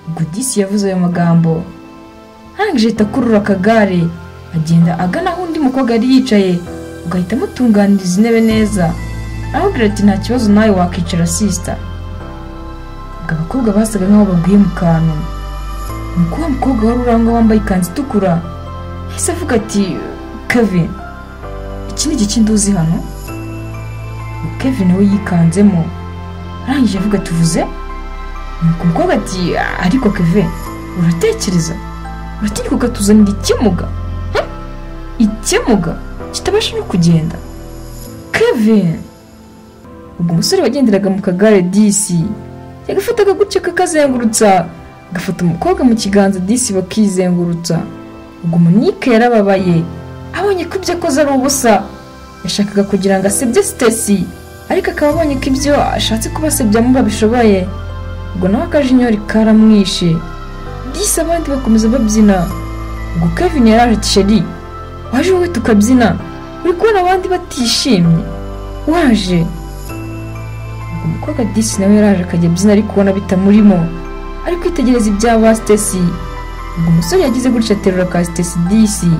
gudisi yavuze ayo magambo ntangije akurura akagare agenda agana aho undi mukobwa yari yicaye ugahita amutunganiriza intebe neza aramubwira ati nta kibazo nawe wakicara sisita ubwo abakobwa basaga nk'aho babwiye mu kantu ni uko wa mukobwa wari urangwa wambaye ikanzu itukura yahise avuga ati kevin iki ni igikindi uzi hano kevin we yikanzemo arangije avuga ati uvuze nuko umukobwa ati ariko keve uratekereza uratinyuka ukatuzanira ikimuga Hm? ikimuga kitabasha no kugenda kevin ubwo umusore wagenderaga mu kagare disi yagafataga gutya kakazengurutsa agafata umukobwa mu kiganza disi bakizengurutsa ubwo umunike yarababaye abonye ko ibyo akoze ari ubusa yashakaga kugira ngo asebye sitesi ariko akaba abonye ko ibyo ashatse kubasebya mu babishoboye ubwo nawe akajinyori karamwishe disi abandi bakomeza babyina ubwo kevin yaraje ati sheri waje wowe tukabyina uri kubona abandi batishimye waje ubwo umukobwa disi nawe yaraje akajya abyina ariko ubona bitamurimo ari kwitegereza ibyaba sitesi ubwo umusore yagize gutya aterura ka sitesi disi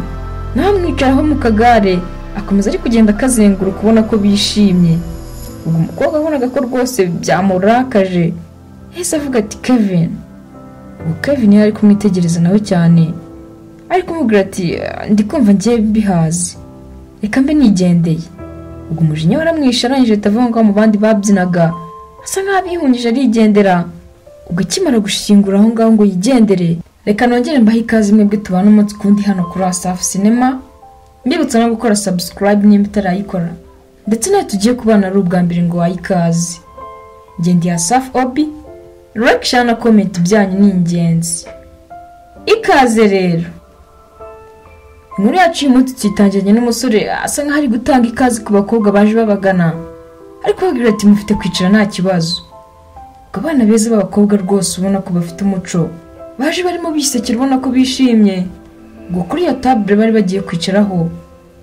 nawe amwicaraho mu kagare akomeza ari kugenda akazenguruka ubona ko bishimye ubwo umukobwa wabonaga ko rwose byamurakaje yahise avuga ati kevin ubwo kevin yari ari kumwitegereza nawe cyane ari kumubwira ati ndi kumva ngiye bihazi reka mbe nigendeye ubwo umujinya waramwishe arangije ahita avuga ngo mu bandi babyinaga asa nk'aho abihungije arigendera ubwo akimara gushingura aho ngaho ngo yigendere reka nongere mbahe ikaze mwebwe tubana umunsi ku wundi hano kuri asafu sinema mbibutsa no gukora sabusikarayibu nimba utarayikora ndetse nawe tugiye kubana ari ubwa mbere ngo wahe ikaze ngendeye asafu obi rakisha na komenti byanyu ni ingenzi ikaze rero inkuru yacu y'umunsi tuyitangiranye n'umusore asa nk'aho ari gutanga ikaze ku bakobwa baje babagana ariko babwira ati mufite kwicara nta kibazo ubwo abana beza b'abakobwa rwose ubona ko bafite umuco baje barimo bisekera ubona ko bishimye ubwo kuri iyo tabure bari bagiye kwicaraho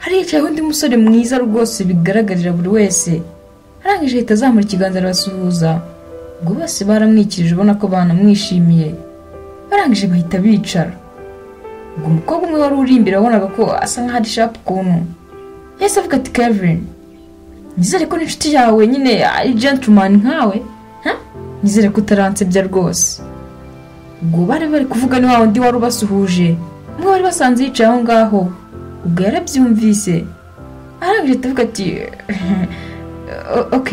haricayeho undi musore mwiza rwose bigaragarira buri wese arangije ahita azamura ikiganza arabasuhuza ubwo bose baramwikirije ubona ko banamwishimiye barangije bahita bicara ubwo umukobwa umwe wari uri imbere wabonaga ko asa nk'aho ari shapu ukuntu yahise avuga ati kevin nizere ko n'inshuti yawe nyine ari gentleman nkawe ha? nizere ko utaransebya rwose ubwo bari bari kuvuga ni wa wundi wari ubasuhuje umwe wari basanze yicaye aho ngaho ubwo yarabyumvise arangije atavuga ati "O- ok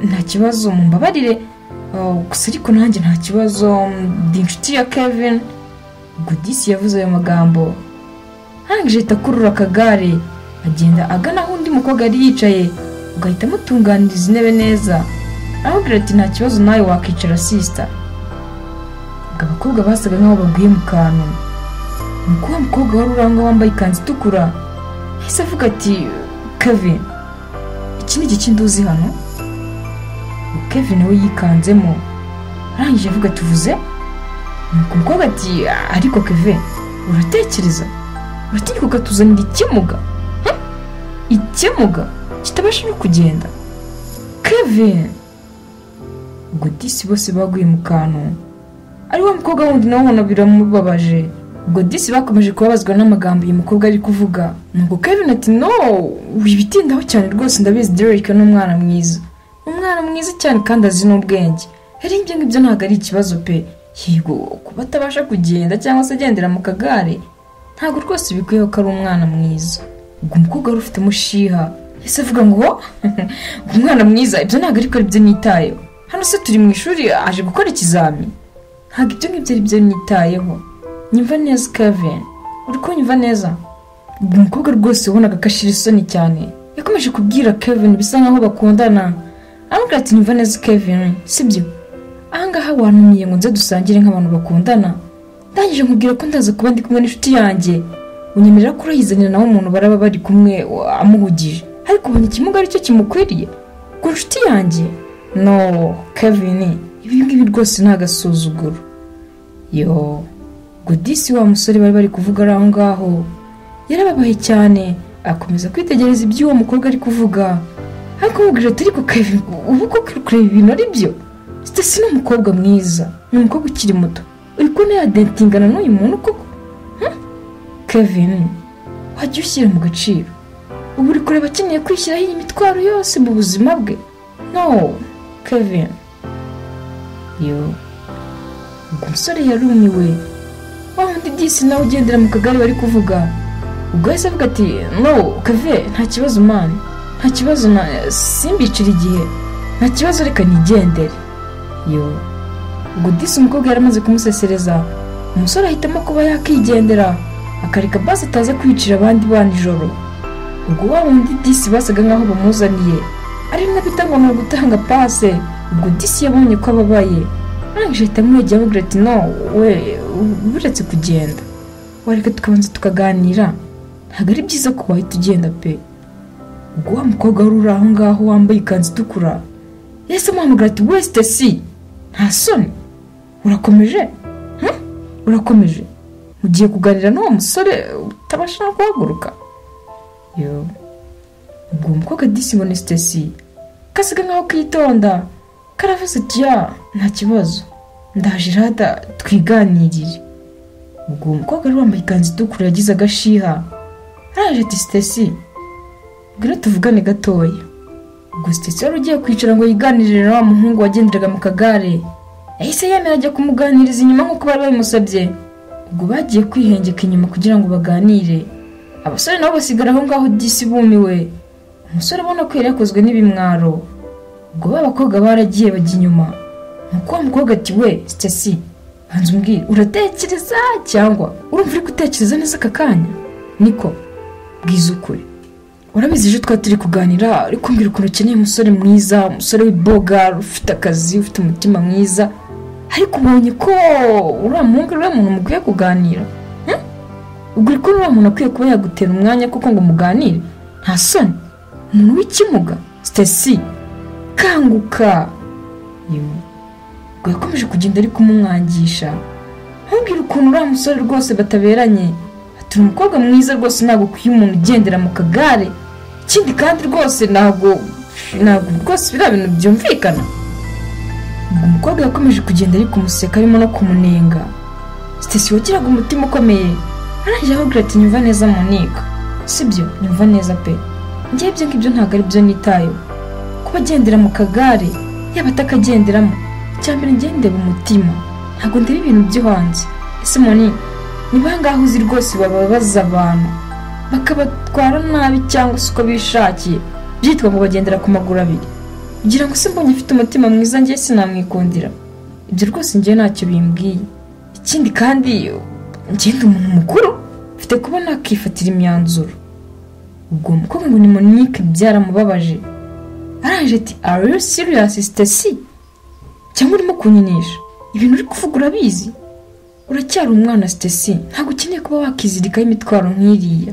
nta kibazo mumbabarire Oh, gusa ariko nanjye nta kibazo ndi inshuti ya kevin ubwo disi yavuze ayo magambo arangije ahita akurura akagare agenda agana aho undi mukobwa yari yicaye ugahita amutunganiriza intebe neza aramubwira ati nta kibazo nawe wakicara sisita ubwo abakobwa basaga nk'aho babwiye mu kantu ni uko wa mukobwa wari urangwa wambaye ikanzu itukura yahise avuga ati kevin iki ni igikindi uzi hano ubwo kevin we yikanzemo arangije avuga ati uvuze nuko umukobwa ati ariko kevin uratekereza uratinyuka ukatuzanira ikimuga Hm? ikimuga kitabasha no kugenda kevin ubwo disi bose baguye mu kantu ari wa mukobwa wundi nawe ubona biramubabaje ubwo disi bakomeje kubabazwa n'amagambo uyu mukobwa ari kuvuga nuko kevin ati no wibitindaho cyane rwose ndabizi derek ni umwana mwiza umwana mwiza cyane kandi azi n'ubwenge rero ibyo ngibyo ntabwo ari ikibazo pe yego kuba atabasha kugenda cyangwa se agendera mu kagare ntabwo rwose bikwiyeho ko ari umwana mwiza ubwo umukobwa wari ufite umushiha yahise avuga ngo "Wo, umwana mwiza ibyo ntabwo ariko aribyo nitayeho hano se turi mu ishuri aje gukora ikizami ntabwo ibyo ngibyo aribyo nitayeho nyumva neza kevin uri kunyumva neza ubwo umukobwa rwose wabonaga ko ashira isoni cyane yakomeje kubwira kevin bisa nkaho bakundana aramubwira ati nyumva neza kevin sibyo ahangaha wantumiye ngo nze dusangire nk'abantu bakundana ndangije nkubwira ko ndaza kuba ndi kumwe n'inshuti yanjye unyemerera ko urayizanira nawe umuntu baraba bari kumwe wa- amuhugije ariko ubona ikimuga aricyo kimukwiriye ku nshuti yanjye no kevin ibi ngibi rwose ni agasuzuguro yo ubwo disi wa musore bari bari kuvuga ari aho ngaho yarababaye cyane akomeza kwitegereza iby'uwo mukobwa ari kuvuga ariko mubwira ati ariko kevin ubu koko uri kureba ibintu ari byo sitasi ni umukobwa mwiza ni umukobwa ukiri muto uri kubona yadentingana n'uyu muntu koko Hmm? kevin wajya ushyira mu gaciro ubu uri kureba akeneye kwishyiraho iyi mitwaro yose mu buzima bwe no kevin yo ubwo umusore yarumiwe wa wundi disi nawe ugendera mu kagari bari kuvuga ubwo yahise avuga ati no keve nta kibazo mani nta kibazo na simbicira igihe nta kibazo reka nigendere yo ubwo disi umukobwa yari amaze kumusesereza umusore ahitamo kuba yakigendera akareka basi ataza kwicira abandi bana ijoro ubwo wa wundi disi basaga nkaho bamuzaniye ari bita ngo ni ugutanga pase ubwo disi yabonye ko ababaye arangije ahita amwegera avuga ati no we buretse kugenda wareka tukabanza tukaganira ntabwo ari byiza ko wahita ugenda pe ubwo wa mukobwa wari uri aho ngaho wambaye ikanzu itukura yahise amuhamagara ati wesite si nta soni urakomeje Hmm? urakomeje ugiye kuganira n'uwo musore utabasha no guhaguruka yo ubwo uwo mukobwa disi ngo ni sitesi kasiga nkaho kitonda karavuze ati ya nta kibazo ndaje rada twiganirire ubwo uwo mukobwa wari wambaye ikanzu itukura yagize agashiha araje ati sitesi ngwino tuvugane gatoya ubwo sitesi wari ugiye kwicara ngo yiganirire na wa muhungu wagenderaga mu kagare yahise yemera ajya kumuganiriza inyuma nk'uko bari babimusabye ubwo bagiye kwihengeka inyuma kugira ngo baganire abasore nabo basigara aho ngaho disi bumiwe umusore ubona ko yari yakozwe n'ibimwaro ubwo ba bakobwa baragiye bajya inyuma nuko wa mukobwa ati we sitesi banza umbwire uratekereza cyangwa urumva uri gutekereza neza aka kanya niko bwiza ukuri urabizi ejo twari turi kuganira uri kumbwira ukuntu ukeneye umusore mwiza umusore w'iboga ufite akazi ufite umutima mwiza ariko ubonye ko uriya muhungu uriya muntu mukwiye kuganira Hmm? ubwo uri kubona uriya muntu akwiye kuba yagutera umwanya kuko ngo muganire nta soni umuntu w'ikimuga sitesi kanguka Yewe. ubwo yakomeje kugenda ari kumumwangisha ntumbwire ukuntu uriya musore rwose bataberanye ati "Uri umukobwa mwiza rwose ntabwo ukwiye umuntu ugendera mu kagare ikindi kandi rwose ntabwo ntabwo rwose biriya bintu byumvikana ubwo umukobwa yakomeje kugenda ari kumuseka arimo no kumunenga sitesi wagiraga umutima ukomeye arangije avuga ati nyumva neza munika sibyo nyumva neza pe ngewe ibyo ngibyo ntabwo ari byo nitayeho kuba agendera mu kagare yaba atakagenderamo icyambere njye ndeba umutima ntabwo ndeba ibintu byo hanze ese moni ni bangahe uzi rwose bababaza abantu bakabatwara nabi cyangwa se uko bishakiye byitwa ngo bagendera ku maguru abiri kugira ngo se mbonye afite umutima mwiza njye sinamwikundira ibyo rwose njye ntacyo bimbwiye ikindi kandi njye ndi umuntu mukuru mfite kuba nakifatira imyanzuro ubwo umukobwa ngo ni monique byaramubabaje arangije ati are you serious stasi cyangwa urimo kunyinisha ibintu uri kuvuga urabizi uracyari umwana sitesi ntabwo ukeneye kuba wakizirikaho imitwaro nk'iriya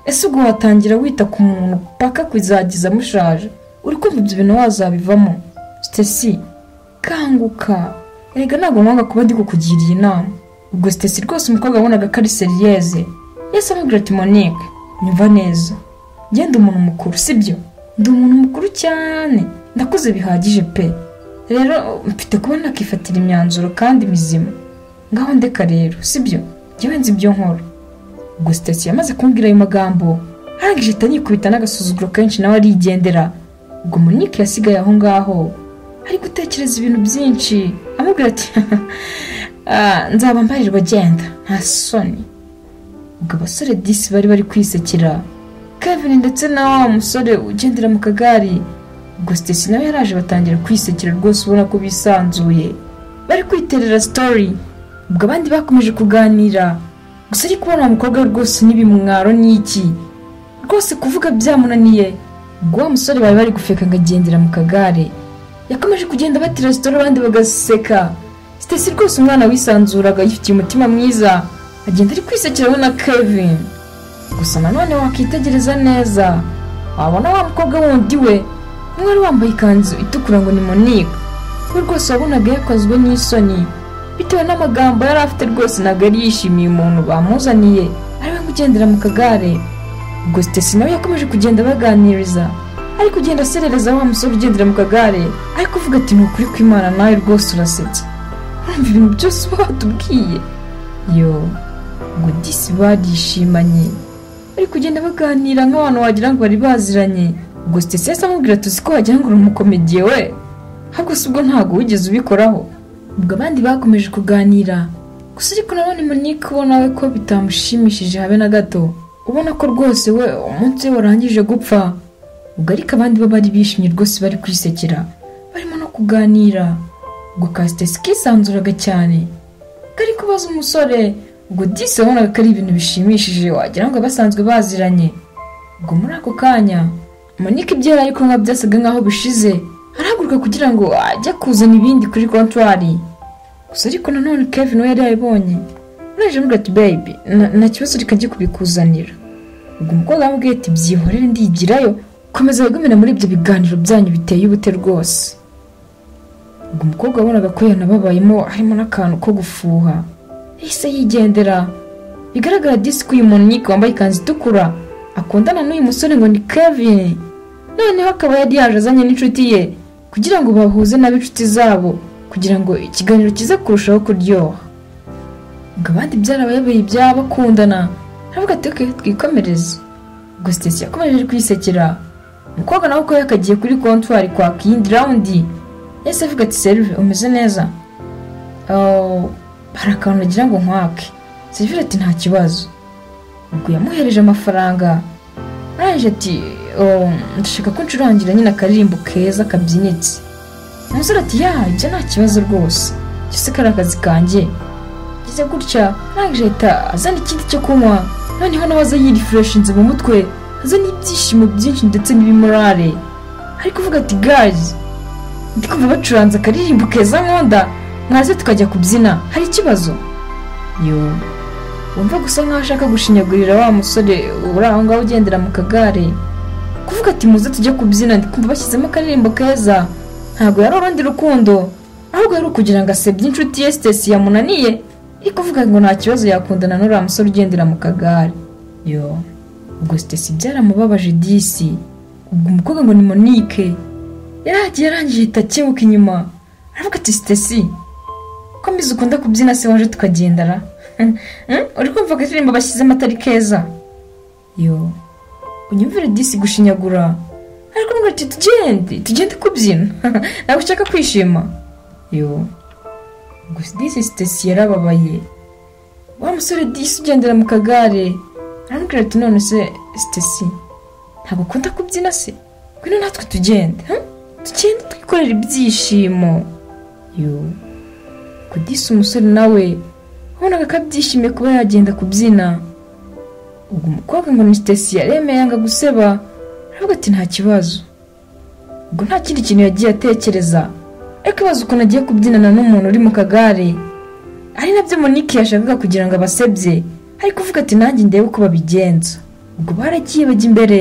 ese ubwo watangira wita ku muntu paka kuzagiza amushaje uri kumva ibyo bintu wazabivamo sitesi kanguka erega ntabwo mwanga kuba ndi kukugiriye inama ubwo sitesi rwose umukobwa wabonaga ko ari seriyeze yese amubwira ati monique nyumva neza ngenda umuntu mukuru sibyo ndi umuntu mukuru cyane ndakuze bihagije pe rero mfite kuba nakifatira imyanzuro kandi mizima ngaho ndeka rero sibyo njyewe nzi ibyo nkora ubwo sitasi yamaze kumbwira ayo magambo arangije ahita yikubita n'agasuzuguro kenshi nawe arigendera ubwo munike yasigaye aho ngaho ari gutekereza ibintu byinshi amubwira ati "Ah, nzaba mbarirwa genda nta soni ubwo abasore disi bari bari kwisekera kevin ndetse na wa musore ugendera mu kagari ubwo sitasi nawe yaraje batangira kwisekera rwose ubona ko bisanzuye bari kwiterera sitori ubwo abandi bakomeje kuganira gusa ariko ubona uwo mukobwa we rwose n'ibimwaro ni iki rwose kuvuga byamunaniye ubwo wa musore bari bari gufeka ngo agendera mu kagare yakomeje kugenda batera sitori abandi bagaseka sitasi rwose umwana wisanzuraga yifitiye umutima mwiza agenda ari kwisekeraho na kevin gusa nanone wakitegereza neza wabona wa mukobwa wundi we umwe wari wambaye ikanzu itukura ngo ni monique we rwose wabonaga yakozwe n'isoni bitewe n'amagambo yari afite rwose ntabwo yari yishimiye umuntu bamuzaniye ariwe kugendera mu kagare ubwo sitesi nawe yakomeje kugenda baganiriza ari kugenda aserereza wa musore ugendera mu kagare ari kuvuga ati ni ukuri kw'imana nawe rwose urasetse urumva ibintu byose uba watubwiye yo ngo disi barishimanye bari kugenda baganira nk'abantu wagira ngo bari baziranye ubwo sitesesi amubwira tuzi ko wagira ngo uri umukomediye we ahubwo si ubwo ntabwo wigeze ubikoraho ubwo abandi bakomeje kuganira gusa ariko nanone Monique ubona we ko bitamushimishije habe na gato ubona ko rwose we umunsi we warangije gupfa ubwo ariko abandi bo bari bishimye rwose bari kwisekera barimo no kuganira ubwo kasitesi kisanzuraga cyane kari kubaza umusore ubwo disi wabonaga ko ari ibintu bishimishije wagira ngo basanzwe baziranye ubwo muri ako kanya Monique ibyo yari ari kunywa byasaga nk'aho bishize arahaguruka kugira ngo ajye kuzana ibindi kuri kontwari gusa ariko nanone Kevin we yari yabibonye uraje mubwira ati baby na- nta kibazo reka njye kubikuzanira ubwo umukobwa yamubwiye ati byihorere ndigirayo komeza wigumire muri ibyo biganiro byanyu biteye ubute rwose ubwo umukobwa wabonaga ko yanababayemo harimo n'akantu ko gufuha yahise yigendera bigaragara disi ko uyu muntu nyike wambaye ikanzu itukura akundana n'uyu musore ngo ni kevin noneho akaba yari yaje azanye n'inshuti ye kugira ngo bahuze n'ab'inshuti zabo kugira ngo ikiganiro kize kurushaho kuryoha ngo abandi byarabayobeye ibyabo bakundana aravuga ati "Okay, twikomereze ubwo sitesi yakomeje kwisekera umukobwa nawe uko yakagiye kuri kontwari kwaka iyindi rawundi yahise avuga ati serive umeze neza Oh, hari akantu nagira ngo nkwake serive ati nta kibazo ubwo yamuhereje amafaranga arangije ati "Oh, ndashaka ko ncurangira nyine akaririmbo keza kabyinitse umusore ati ya ibyo nta kibazo rwose icyo se kari akazi kanjye ngeze gutya arangije ahita azana ikindi cyo kunywa noneho nawe aza yirifureshinze mu mutwe azana ibyishimo byinshi ndetse n'ibimorare ari kuvuga ati gazi ndi kumva bacuranze akaririmbo keza nkunda mwaze tukajya kubyina hari ikibazo yo wumva gusa nkaho ashaka gushinyagurira wa musore uri aho ngaho ugendera mu kagare kuvuga ati muze tujye kubyina ndi kumva bashyizemo akaririmbo keza ntabwo yari urundi rukundo ahubwo yari ukugira ngo asebye inshuti ye sitesi yamunaniye iri kuvuga ngo nta kibazo yakundana n'uriya musore ugendera mu kagare yo ubwo sitesi byaramubabaje disi ubwo umukobwa ngo ni monique yaragiye arangije ahita akebuka inyuma aravuga ati sitesi ko mbizi ukunda kubyina se waje tukagendara Hmm? uri kumva akaririmbo bashyizemo atari keza yo unyumvire disi gushinyagura ariko mbwira ati tugende tugende kubyina ntabwo ushaka kwishima yo gusa disi sitesi yarababaye wa musore disi ugendera mu kagare arambwira ati none se sitesi ntabwo ukunda kubyina se ngwino natwe tugende hmm? tugende twikorera ibyishimo yo kudisa umusore nawe wabonaga ko abyishimiye kuba yagenda kubyina ubwo umukobwa ngo ni sitesi yaremeye yanga guseba aravuga ati nta kibazo ubwo nta kindi kintu yagiye atekereza ariko ibaza ukuntu agiye kubyinana n'umuntu uri mu kagare ari nabyo monique yashakaga kugira ngo abasebye ari kuvuga ati nanjye ndebe uko babigenza ubwo baragiye bajya imbere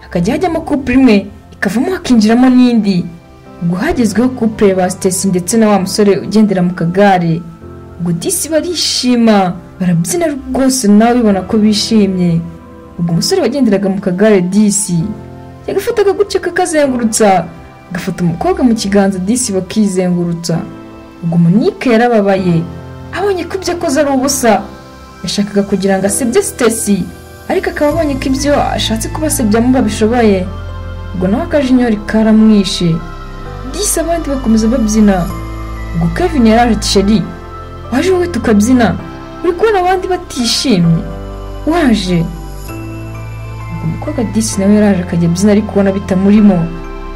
hakajya hajyamo couple imwe ikavamo hakinjiramo n'indi ubwo hagezweho couple ba sitesi ndetse na wa musore ugendera mu kagare ubwo disi barishima barabyina rwose nawe ubibona ko bishimye ubwo umusore wagenderaga mu kagare disi yagafataga gutya kakazengurutsa agafata umukobwa mu kiganza disi bakizengurutsa ubwo umunike yarababaye abonye ko ibyo akoze ari ubusa yashakaga kugira ngo asebye sitesi ariko akaba abonye ko ibyo ashatse kubasebyamo babishoboye ubwo nawe akajinyori karamwishe disi abandi bakomeza babyina ubwo kevin yaraje ati sheri waje wowe tukabyina uri kubona abandi batishimye waje ubwo umukobwa disi nawe yaraje akajya abyina ariko ubona bitamurimo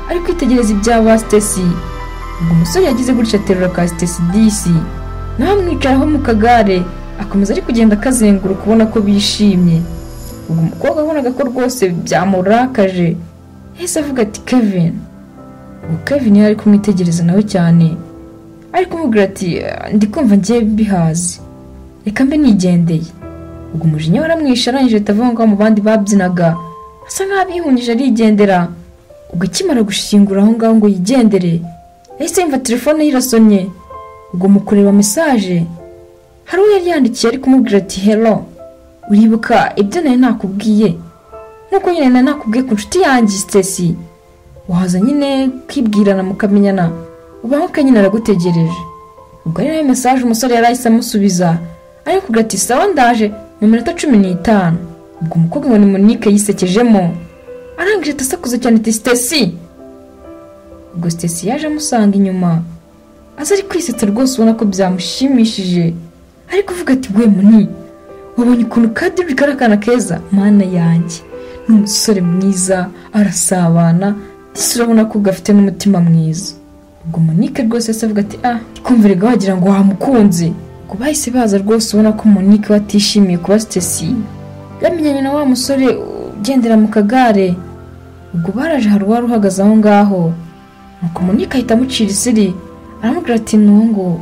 ari kwitegereza ibyaba sitesi ubwo umusore yagize gutya aterura ka sitesi disi nawe amwicaraho mu kagare akomeza ari kugenda akazenguruka ubona ko bishimye ubwo umukobwa abonaga ko rwose byamurakaje yahise avuga ati kevin ubwo kevin yari ari kumwitegereza nawe cyane ari kumubwira ati ndi kumva ngiye bihaze reka mbe nigendeye ubwo umujinya waramwishe arangije ahita avuga ngo mu bandi babyinaga asa nk'aho abihungije arigendera ubwo akimara gushingura aho ngaho ngo yigendere yahise yumva telefone ye irasonye ubwo mu kureba mesaje hari uwo yari yandikiye ari kumubwira ati hello uribuka ibyo nari nakubwiye nk'uko nyine nari nakubwiye ku nshuti yanjye sitesi waza nyine kwibwirana mukamenyana ubaho nyine aragutegereje ubwo ari nayo mesaje umusore yari ahise amusubiza ariko kugira ati sawa ndaje mu minota cumi n'itanu ubwo umukobwa ngo ni monique yisekejemo arangije ati asakuza cyane ati sitesi ubwo sitesi yaje amusanga inyuma aza ari kwisetsa rwose ubona ko byamushimishije ariko uvuga ati we muni wabonye ukuntu kandi bigara akana keza mana yanjye ni umusore mwiza arasabana ndetse urabona ko gafite n'umutima mwiza ubwo monique rwose yahise avuga ati ah kumvirega wagira ngo wamukunze ubwo bahise baza rwose ubona ko monique we atishimiye kuba sitesi yamenyanye na wa musore ugendera mu kagare ubwo baraje hari uwari uhagaze aho ngaho nuko monique ahita amucira isiri aramubwira ati ntungu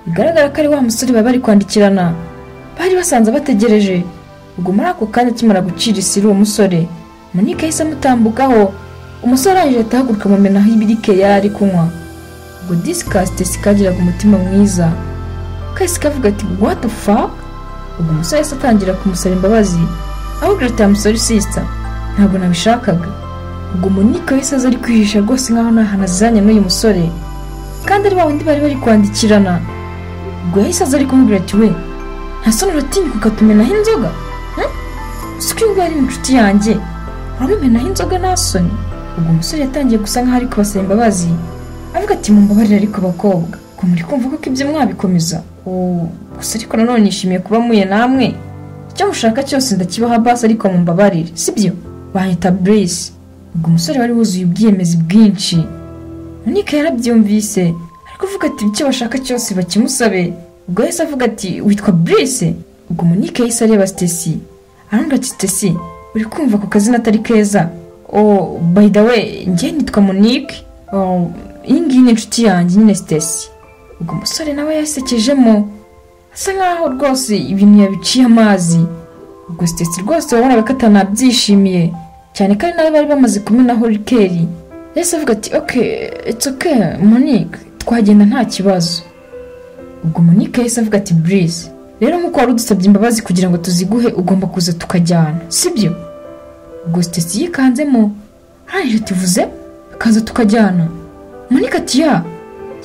bigaragara ko ari wa musore bari bari kwandikirana bari basanze bategereje ubwo muri ako kanya akimara gucira isiri uwo musore monique yahise amutambukaho umusore arangije ahita ahaguruka amumenaho ibirike yari ari kunywa ubwo disikasite sikagiraga umutima mwiza kahise kavuga ati what the fuck ubwo umusore yahise atangira kumusaba imbabazi ahubwo ati musore sisita ntabwo nabishakaga ubwo monique yahise aza ari kwihisha rwose nkaho nta hantu azizanye n'uyu musore kandi ari wa wundi bari bari kwandikirana ubwo yahise aza ari kumubwira ati we ntasoni uratinyuka ukatumenaho inzoga siko iyo ari inshuti yanjye uramumenaho inzoga nta soni ubwo umusore yatangiye gusa nkaho ari kubasaba imbabazi avuga ati mumbabarire ariko bakobwa ko muri kumva ko ibyo mwabikomeza Oo, gusa ariko nanone nishimiye kuba muye namwe icyo mushaka cyose ndakibaha basi ariko mumbabarire sibyo banyita burisi ubwo umusore wari wuzuye ubwiyemezi bwinshi Monika yarabyumvise ariko avuga ati icyo bashaka cyose bakimusabe ubwo yahise avuga ati witwa burisi ubwo Monika yahise areba sitesi arambwira ati sitesi uri kumva ku kazina atari keza oh by the way njye nitwa monique Oh, iyi ngiyi ni inshuti yanjye nyine sitesi ubwo umusore nawe yasekejemo asa nkaho rwose ibintu yabiciye amazi ubwo sitesi rwose wabonaga ko atanabyishimiye cyane ko ari nawe bari bamaze kumenaho rikeri yahise avuga ati oke it's oke monique twagenda nta kibazo ubwo monique yahise avuga ati burize rero nk'uko wari udusabye imbabazi kugira ngo tuziguhe ugomba kuza tukajyana sibyo ubwo sitesi yikanzemo arangije tuvuze kaza tukajyana monique ati ya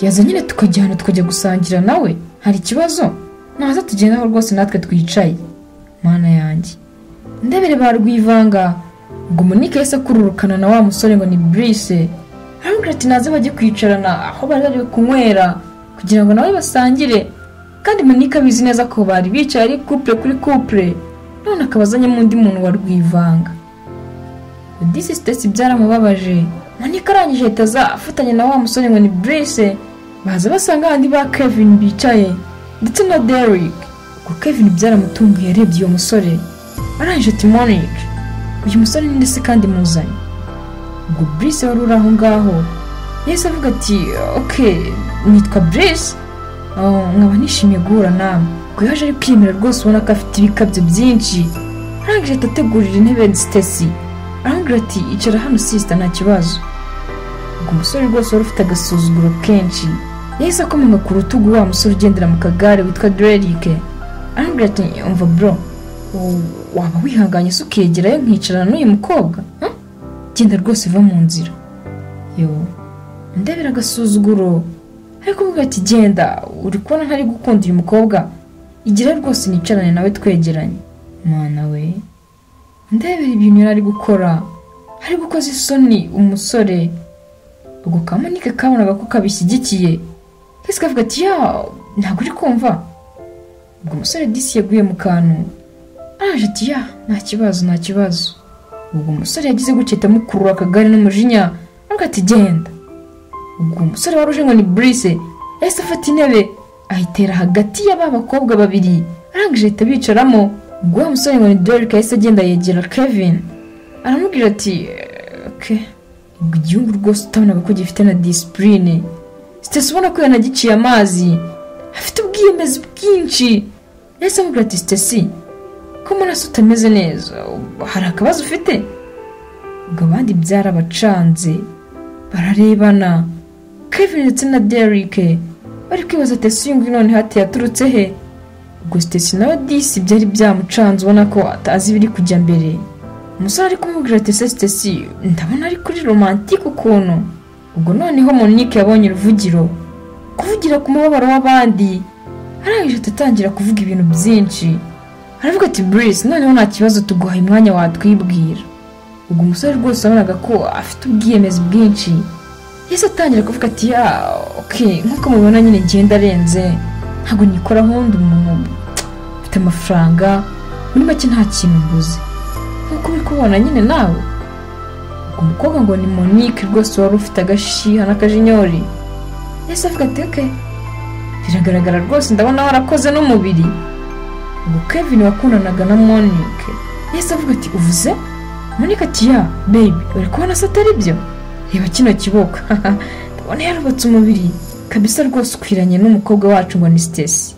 yaza nyine tukajyana tukajya gusangira nawe hari ikibazo naza tugendaho rwose natwe twicaye mana yanjye ndebere ba rwivanga ngo monique yahise akururukana na wa musore ngo ni brise aramubwira ati naze bajye kwicarana aho bari bari kunywera kugira ngo nawe basangire kandi monique abizi neza ko bari bicaye ari couple kuri couple none akaba azanyemo undi muntu wa rwivanga disi sitesi byaramubabaje monique arangije ahita aza afatanya na wa musore ngo ni brise baza basanga abandi ba kevin bicaye ndetse na derrick ngo kevin byaramutunguye yarebye uwo musore arangije ati monique uyu musore ni nde se kandi muzanye ubwo brise wari uri aho ngaho yahise avuga ati ok nitwa brise Oh, nkaba nishimiye guhura nawe ubwo yaje ari kwiyemera rwose ubona ko afite ibikabyo byinshi arangije ahita ategurira intebe sitesi arambwira ati icara hano sisita nta kibazo ubwo umusore rwose wari ufite agasuzuguro kenshi yahise akomanga ku rutugu wa musore ugendera mu kagare witwa derike arambwira ati umva bro w- waba wihanganye se ukegerayo nkicarana n'uyu mukobwa Huh? genda rwose va mu nzira yo ndebera agasuzuguro ariko umubwira ati genda uri kubona ntari gukunda uyu mukobwa igira rwose nicarane nawe twegeranye mwana we ndebera ibintu yari ari gukora ari gukoza isoni umusore ubwo kamunike kabonaga ko kabishyigikiye ndetse kavuga ati ya ntabwo uri kumva ubwo umusore disi yaguye mu kantu araje ati ya nta kibazo nta kibazo ubwo umusore yagize gutya ahita amukurura akagare n'umujinya aravuga ati genda ubwo umusore wari uje ngo ni burise yahise afata intebe ayitera hagati ya ba bakobwa babiri arangije ahita bicaramo ubwo wa musore ngo ni derike yahise agenda yegera kevin aramubwira ati oke ubwo igihugu rwose utabonaga ko gifite na disipurine sitesi ubona ko yanagiciye amazi afite ubwiyemezi bwinshi yahise amubwira ati sitesi ko muraso utameze neza hari akabazo ufite ubwo abandi byarabacanze bararebana kevin ndetse na derike bari kwibaza ati ese uyu nguyu noneho ati yaturutse he ubwo sitesi nawe disi byari byamucanze ubona ko atazi ibiri kujya mbere umusore ari kumubwira ati ese sitesi ndabona ari kuri romantike ukuntu ubwo noneho monique yabonye uruvugiro kuvugira ku mubabaro w'abandi arangije atatangira kuvuga ibintu byinshi aravuga ati burisi noneho nta kibazo tuguhaye umwanya watwibwira ubwo umusore rwose wabonaga ko afite ubwiyemezi bwinshi yahise atangira kuvuga ati ya oke nk'uko mubibona nyine ngenda arenze ntabwo nikora nk'undi muntu mfite amafaranga muri make nta kintu mbuze nk'uko uri kubona nyine nawe ubwo umukobwa ngo ni monique rwose wari ufite agashiha n'akajinyori yahise avuga ati oke biragaragara rwose ndabona warakoze n'umubiri ubwo kevin wakundanaga na monique yahise avuga ati uvuze monique ati ya baby uri kubona se atari byo reba kino kiboko ndabona yarubatse umubiri kabisa rwose ukwiranye n'umukobwa wacu ngo ni sitesi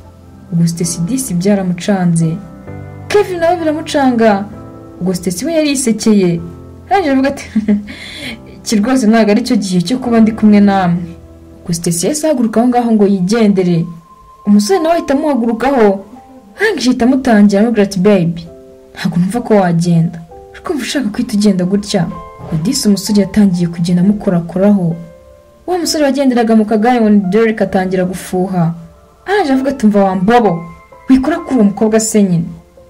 ubwo sitesi disi byaramucanze kevin nawe biramucanga ubwo sitesi we yari yisekeye arangije avuga ati iki rwose ntabwo ari cyo gihe cyo kuba ndi kumwe namwe ubwo sitesi yahise ahaguruka aho ngaho ngo yigendere umusore nawe ahita amuhagurukaho arangije ahita amutangira amubwira ati baby ntabwo numva ko wagenda uri kumva ushaka kwita ugenda gutya ubwo disi umusore yatangiye kugenda amukorakoraho uwo musore wagenderaga mu kagare ngo ni derek atangira gufuha arangije avuga ati mva wambobo wikora kuri uwo mukobwa se nyine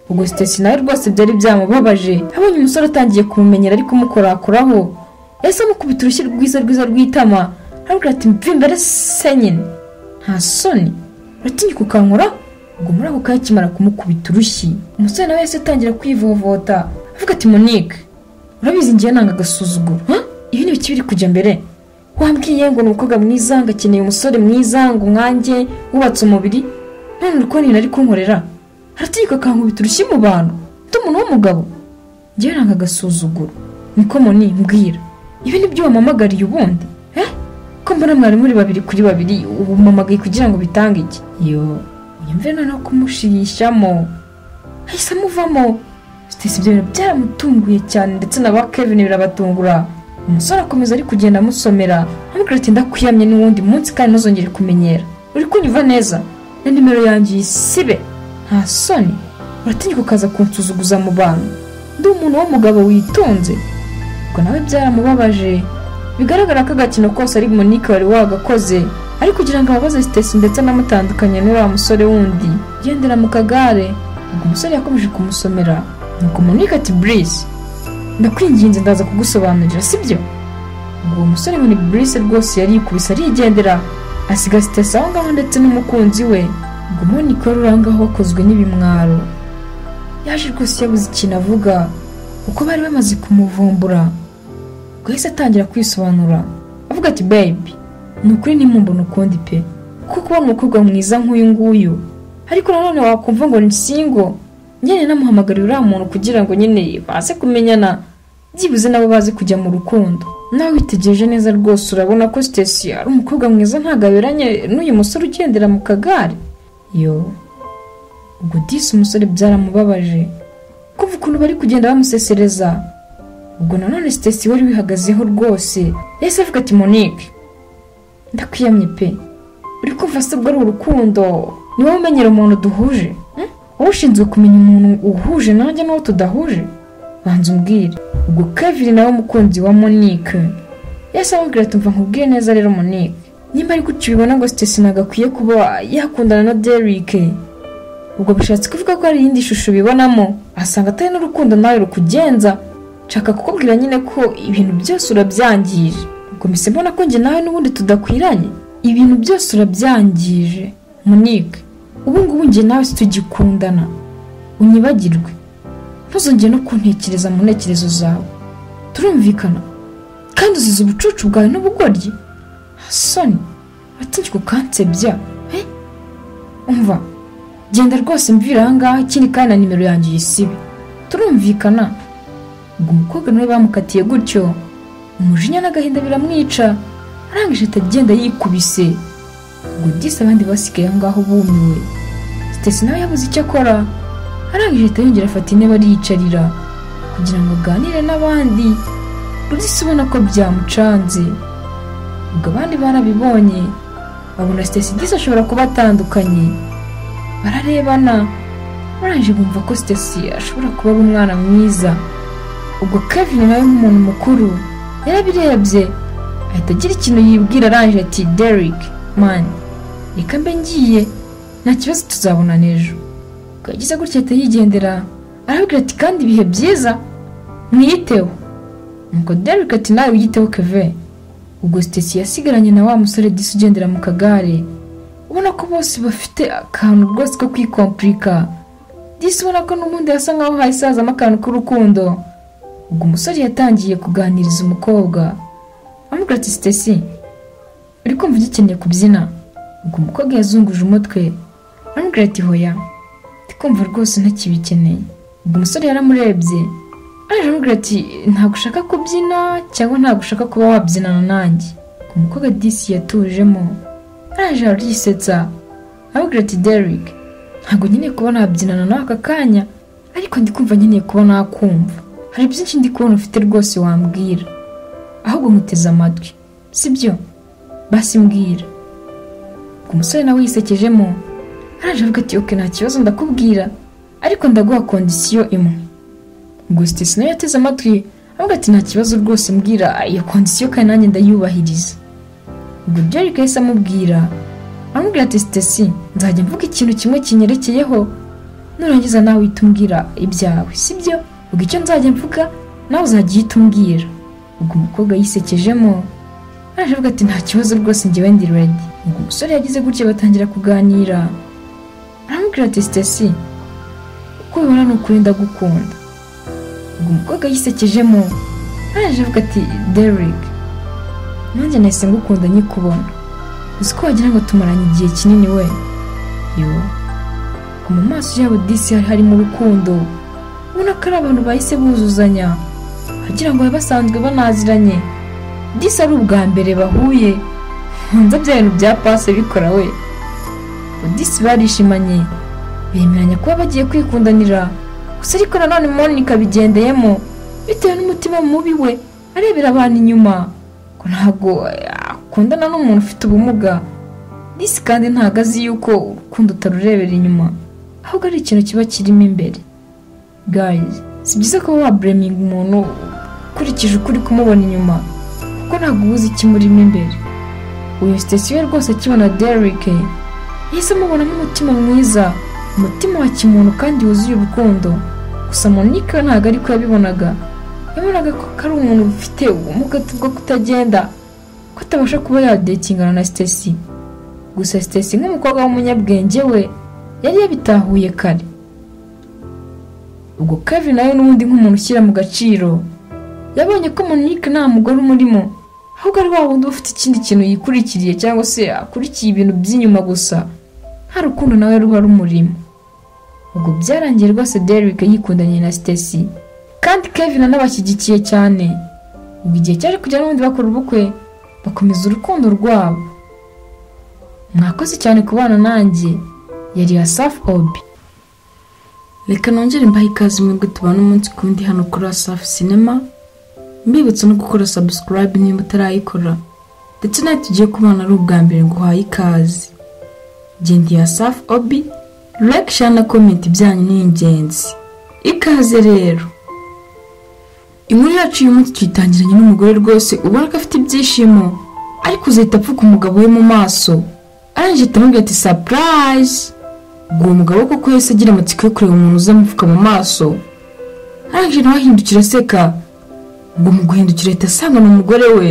ubwo sitesi nawe rwose byari byamubabaje abonye umusore atangiye kumumenyera ariko umukorakoraho yahise amukubita urushyi rwiza rwiza rw'itama arabwira ati mva imbere se nyine nta soni uratinya kukankora ubwo muri ako kanya akimara kumukubita urushyi umusore nawe yahise atangira kwivovota avuga ati monique urabizi ngiye nanga agasuzuguro ha? ibi ni biki biri kujya mbere wambwiye ngo ni umukobwa mwiza ngo akeneye umusore mwiza ngo umwange wubatse umubiri none uri kubona ibintu ari kunkorera arategeka akankubita urushyi mu bantu ndi umuntu w'umugabo ngewe nanga agasuzuguro niko moni mbwira ibi ni byo wamamagariye ubundi eh ko mbona mwari muri babiri kuri babiri ubu umamagaye kugira ngo bitange iki yo yumve noneho kumushirishamo ahise amuvamo sitesi ibyo bintu byaramutunguye cyane ndetse na ba kevin birabatungura umusore akomeza ari kugenda amusomera amubwira ati ndakuyamye n'uwundi munsi kandi ntuzongere kumenyera uri kunyumva neza na nimero yanjye uyisibe nta soni uratinya ukaza kunsuzuguza mu bantu ndi umuntu w'umugabo witonze ubwo nawe byaramubabaje bigaragara ko agakino kose ari monique wari wagakoze ari kugira ngo ababaze sitesi ndetse anamutandukanye n'uriya musore wundi ugendera mu kagare ubwo umusore yakomeje kumusomera nuko monique ati burise ndakwinginze ndaza kugusobanurira sibyo ubwo uwo musore ngo ni burise rwose yarikubise arigendera asiga sitesi aho ngaho ndetse n'umukunzi we ubwo monique wari uri aho ngaho wakozwe n'ibimwaro yaje rwose yabuze ikintu avuga kuko bari bamaze kumuvumbura ubwo yahise atangira kwisobanura avuga ati baby ni ukuri nimumbona ukundi pe kuko kubona umukobwa mwiza nk'uyu nguyu ariko nanone wakumva ngo ni singo nyine namuhamagarira uriya muntu kugira ngo nyine baze kumenyana byibuze nabo baze kujya mu rukundo nawe witegereje neza rwose urabona ko sitesi ari umukobwa mwiza ntabwo aberanye n'uyu musore ugendera mu kagare yo ubwo disi umusore byaramubabaje kumva ukuntu bari kugenda bamusesereza ubwo nanone sitesi wari wihagazeho rwose yahise avuga ati monique ndakwiyamye pe uri kumva se ubwo ari urukundo ni wowe umenyera umuntu duhuje wowe ushinzwe kumenya umuntu uhuje nanjye n'uwo tudahuje banza umbwire ubwo kevin nawe umukunzi wa monique yahise amubwira ati mva nkubwiye neza rero monique nimba ari gutyo ubibona ngo sitesi ntabwo akwiye kuba yakundana na Derek ubwo bishatse kuvuga ko hari iyindi shusho ubibonamo asanga atari n'urukundo nawe rukugenza nshaka kukubwira nyine ko ibintu byose urabyangije ubwo mbese mbona ko njye nawe n'ubundi tudakwiranye ibintu byose urabyangije munike ubu ngubu njye nawe tugikundana unyibagirwe ntuzongere no kuntekereza mu ntekerezo zawe turumvikana kandi uzize ubucucu bwawe n'ubugoryi soni uratinyuka ukansebya umva genda rwose mvira ahangaha ikindi kandi na nimero yanjye uyisibe turumvikana ubwo umukobwa nawe bamukatiye gutyo umujinya n'agahinda biramwica arangije atagenda yikubise ubwo disi abandi basigaye aho ngaho bumiwe sitesi nawe yabuze icyo akora arangije ahita yongera afata intebe ariyicarira kugira ngo aganire n'abandi rudisi ubona ko byamucanze ubwo abandi barabibonye babona sitesi disi ashobora kuba atandukanye bararebana barangije bumva ko sitesi ashobora kuba ari umwana mwiza ubwo kevin nawe nk'umuntu mukuru yarabirebye ahita agira ikintu yibwira arangije ati derek mani reka mbe ngiye nta kibazo tuzabonana ejo ubwo yagize gutya ahita yigendera arabwira ati kandi ibihe byiza mwiyiteho nuko derek ati nawe wiyiteho keve ubwo sitesi yasigaranye na wa musore disi ugendera mu kagare ubona ko bose bafite akantu rwose ko kwikompurika disi ubona ko n'ubundi hasa nkaho hasazamo akantu k'urukundo ubwo umusore yatangiye kuganiriza umukobwa amubwira ati sitesi uri kumva ugikeneye kubyina ubwo umukobwa yazunguje umutwe aramubwira ati hoya ndi kumva rwose ntakibikeneye ubwo umusore yaramurebye araje aramubwira ati ntabwo ushaka kubyina cyangwa ntabwo ushaka kuba wabyinana nanjye ubwo umukobwa disi yatujemo araje arisetsa aramubwira ati derek ntabwo nkeneye kuba nabyinana nawe aka kanya ariko ndi kumva nkeneye kuba nakumva hari byinshi ndi kubona ufite rwose wambwira ahubwo nkuteze amatwi sibyo basi mbwira ubwo umusore nawe yisekejemo araje avuga ati oke nta kibazo ndakubwira ariko ndaguha kondisiyo imwe ubwo sitesi nawe yateze amatwi avuga ati nta kibazo rwose mbwira iyo kondisiyo kandi nanjye ndayubahiriza ubwo derek yahise amubwira aramubwira ati sitesi nzajya mvuga ikintu kimwe kinyerekeyeho nurangiza nawe uhita umbwira ibyawe sibyo ubwo icyo nzajya mvuga nawe uzajya uhita umbwira ubwo umukobwa yisekejemo araje avuga ati nta kibazo rwose njyewe ndi redi ubwo umusore yagize gutya batangira kuganira aramubwira ati sitesi uko bibona ni ukuri ndagukunda ubwo umukobwa yisekejemo araje avuga ati derek nanjye nahise ngukunda nyikubona uzi ko wagira ngo tumaranye igihe kinini we yo ngo mu maso yabo disi hari harimo urukundo ubona ko ari abantu bahise buzuzanya wagira ngo bari basanzwe banaziranye disi ari ubwa mbere bahuye nkunze bya bintu bya pase bikora we Ubwo disi barishimanye bemeranya kuba bagiye kwikundanira gusa ariko nanone monica abigendeyemo bitewe n'umutima mubi we arebera abantu inyuma ko ntabwo akundana n'umuntu ufite ubumuga disi kandi ntabwo azi yuko urukundo utarurebera inyuma ahubwo ari ikintu kiba kirimo imbere gayizi si byiza kuba wabureminga umuntu ukurikije uko uri kumubona inyuma kuko ntabwo uba uzi ikimurimo imbere uyu sitasiyo rwose akibona derek yahise amubonamo umutima mwiza umutima wa kimuntu kandi wuzuye urukundo gusa monika we ntabwo ariko yabibonaga yabonaga ko ari umuntu ufite ubumuga bwo kutagenda ko atabasha kuba yadekingana na sitasi gusa sitasi nk'umukobwa w'umunyabwenge we yari yabitahuye kare ubwo kevin nawe n'ubundi nk'umuntu ushyira mu gaciro yabonye ko monique nta mugore umurimo ahubwo ari wa wundi uba ufite ikindi kintu yikurikiriye cyangwa se akurikiye ibintu by'inyuma gusa nta rukundo nawe ruba rumurimo ubwo byarangiye rwose derrick yikundanye na sitesi kandi kevin anabashyigikiye cyane ubwo igihe cyaje kujya n'ubundi bakora ubukwe bakomeza urukundo rwabo mwakoze cyane kubana nanjye yari ya safi obi reka nongere mbahe ikaze mwebwe tubana umunsi ku wundi hano kuri asafu sinema mbibutsa no gukora sabusikarayibe niba utarayikora ndetse nawe tugiye kubana ari ubwa mbere ngo uhaye ikaze genda ya safu obi like share na comment byanyu ni ingenzi ikaze rero inkuru yacu uyu munsi tuyitangiranye n'umugore rwose ubona ko afite ibyishimo ariko uzahita apfuka umugabo we mu maso arangije atamubwira ati sapurayizi ubwo uwo mugabo koko yahise agira amatsiko yo kureba umuntu uzamupfuka mu maso arangije nawe ahindukira aseka ubwo mu guhindukira ahita asanga ni umugore we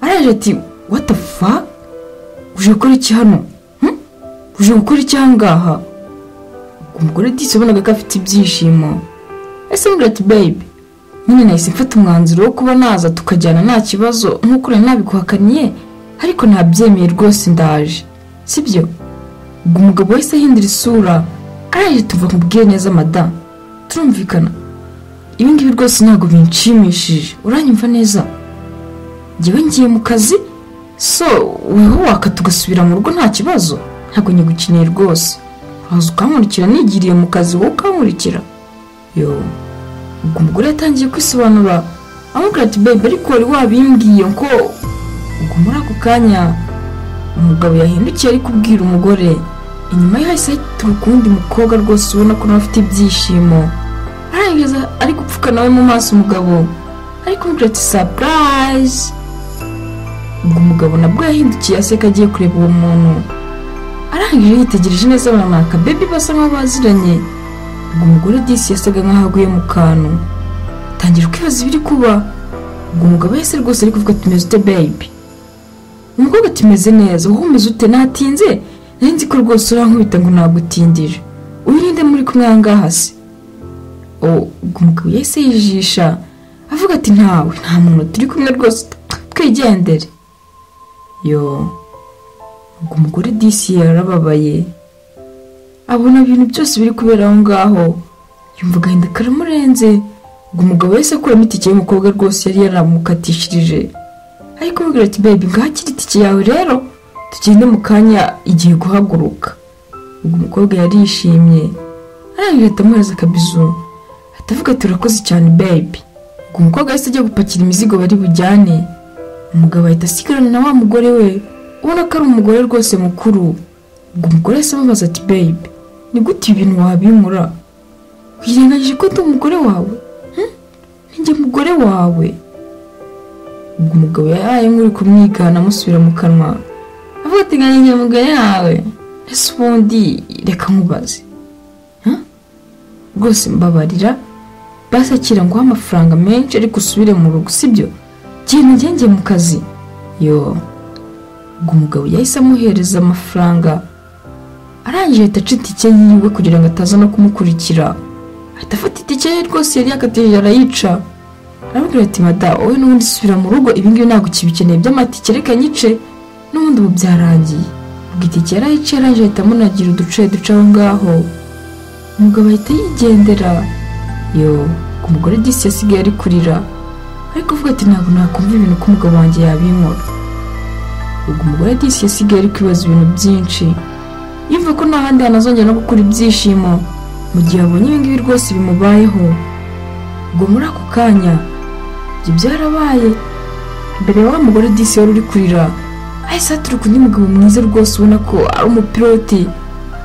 arangije ati what the fuck uje gukora iki hano Hmm? uje gukora iki aha ngaha ubwo umugore disi ubonaga ko afite ibyishimo ese amubwira ati babe nyine nahise mfata umwanzuro wo kuba naza tukajyana nta kibazo nk'uko urari nabikuhakaniye ariko nabyemeye rwose ndaje sibyo ubwo umugabo wahise ahindura isura araje tuva mubwiye neza madamu turumvikana ibi ngibi rwose ntabwo binshimishije uranyumva neza njyewe ngiye mu kazi so weho waka tugasubira mu rugo nta kibazo ntabwo nyigukeneye rwose uraza ukankurikira nigiriye mu kazi wowe ukankurikira yo ubwo umugore yatangiye kwisobanura amubwira ati babe ariko wari wabimbwiye ko ubwo muri ako kanya umugabo yahindukiye ari kubwira umugore inyuma ye hahise haturuka uwundi mukobwa rwose ubona ko nawe afite ibyishimo arangiza ari gupfuka nawe mu maso umugabo ariko kumubwira ati sapurayizi ubwo umugabo nabwo yahindukiye aseka agiye kureba uwo muntu arangije yitegereje neza abona akabebi basa nkaho baziranye ubwo umugore disi yasaga nkaho aguye mu kantu tangira kwibaza ibiri kuba ubwo umugabo yahise rwose ari kuvuga ati meze ute bebi umukobwa ati meze neza wowe umeze ute natinze nari nzi ko rwose urankubita ngo nagutindire uyirinde muri kumwe aha ngaha se ubwo umugabo yahise yijisha avuga ati ntawe nta muntu turi kumwe rwose twigendere yo ubwo umugore disi yarababaye abona ibintu byose biri kubera aho ngaho yumva agahinda karamurenze ubwo umugabo wese akuramo itike y'umukobwa rwose yari yaramukatishirije ariko mubwira ati bebi ngaho kiri itike yawe rero tugende mu kanya igihe guhaguruka ubwo umukobwa yarishimye arangije atamuhereza akabizu atavuga ati urakoze cyane bebi ubwo umukobwa yahise ajya gupakira imizigo bari bujyane umugabo ahita asigarana na wa mugore we ubona ko ari umugore rwose mukuru ubwo umugore yahise amubaza ati bebi ni gute ibintu wabimura wirengagije ko ndi umugore wawe Hmm? Ni njye mugore wawe ubwo umugabo yaraye nk'uri kumwigana amusubira mu kanwa avuga ati "Nga ni njye mugore wawe ese ubundi reka nkubaze Hmm? rwose mbabarira basakira nguhe amafaranga menshi ariko usubire mu rugo sibyo genda ugenge mu kazi yoo ubwo umugabo yahise amuhereza amafaranga arangije ahita aca itike yiwe kugira ngo ataza no kumukurikira ahita afata itike ye rwose yari yakatije arayica aramubwira ati mada wowe n'ubundi subira mu rugo ibingibi ntabwo kibikeneye by'amatike reka nyice n'ubundi ubu byarangiye ubwo itike yarayica arangije ahita amunagira uduce duca aho ngaho umugabo ahita yigendera yo ku mugore disi yasigaye ari kurira ariko avuga ati ntabwo nakumva ibintu ko umugabo wanjye yabinkora ubwo umugore disi yasigaye ari kwibaza ibintu byinshi yumva ko nta handi hantu azongera no gukura ibyishimo mu gihe abonye ibi ngibi rwose bimubayeho ubwo muri ako kanya ibyo byarabaye imbere ya wa mugore disi wari uri kurira ahise haturuka undi mugabo mwiza rwose ubona ko ari umupiloti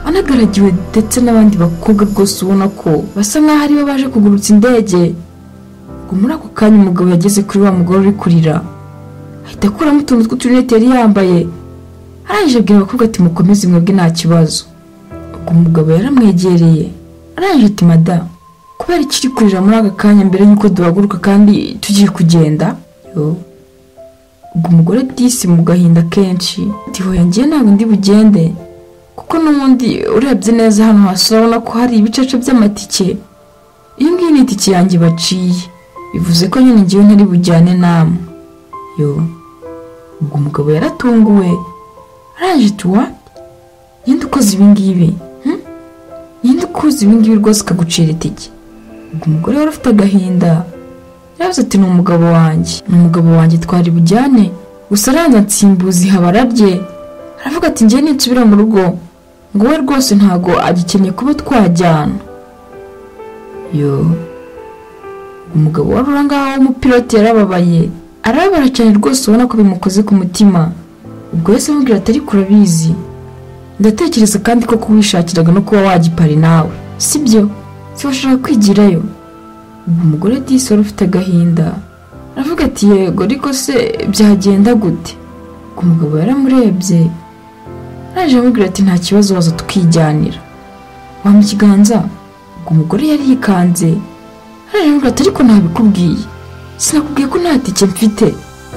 anagaragiwe ndetse n'abandi bakobwa rwose ubona ko basa nk'aho aribo baje kugurutsa indege ubwo muri ako kanya umugabo yageze kuri wa mugore uri kurira ahita akuramo utuntu tw'uturinete yari yambaye arangije abwira abakobwa ati mukomeze mwebwe nta kibazo ubwo umugabo yaramwegereye arangije ati mada kubera ikiri kurira muri aka kanya mbere y'uko duhaguruka kandi tugiye kugenda Yo. ubwo umugore disi mu gahinda kenshi ati hoya ngewe ntabwo ndi bugende kuko n'ubundi urebye neza hano hasi urabona ko hari ibicaca by'amatike iyi ngiyi ni itike yanjye baciye bivuze ko nyine ngewe ntari bujyane namwe yo ubwo umugabo yaratunguwe araje tuwa yenda ukoze ibingibi hmm? yenda ukoze ibingibi rwose ukagucira itike ubwo umugore wari ufite agahinda yaravuze ati ni umugabo wanjye ni umugabo wanjye twari bujyane gusa aranyansimbuzi habararye aravuga ati ngewe ninsubira mu rugo ngo we rwose ntago agikeneye kuba twajyana yo umugabo wari uri ngaho w'umupiloti yarababaye arababara cyane rwose ubona ko bimukoze ku mutima ubwo yahise amubwira ati ariko urabizi ndatekereza kandi ko kuwishakiraga no kuba wagipari nawe sibyo zibashaka kwigirayo ubu umugore disi wari ufite agahinda aravuga ati yego ariko se byagenda gute ubwo umugabo yaramurebye araje amubwira ati nta kibazo waza tukijyanira wampa ikiganza ubwo umugore yari yikanze araje amubwira ati ariko ntabikubwiye sinakubwiye ko nta tike mfite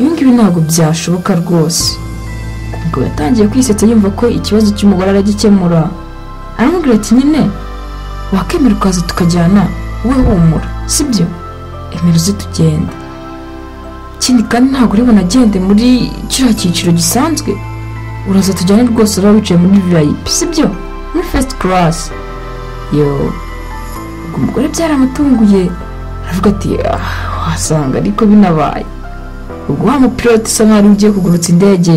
ibi ngibi ntabwo byashoboka rwose ubwo yatangiye kwisetsa yumva ko ikibazo cy'umugore aragikemura aramubwira ati nyine wakemera ukaza tukajyana wowe humura sibyo emera uze tugende ikindi kandi ntabwo uri bunagende muri kiriya cyiciro gisanzwe uraza tujyane rwose uraba wicaye muri viyayipi sibyo muri fesiti karasi yo ubwo umugore byaramutunguye aravuga ati ah wasanga ariko binabaye ubwo wa mupiloti usa nkaho ugiye kugurutsa indege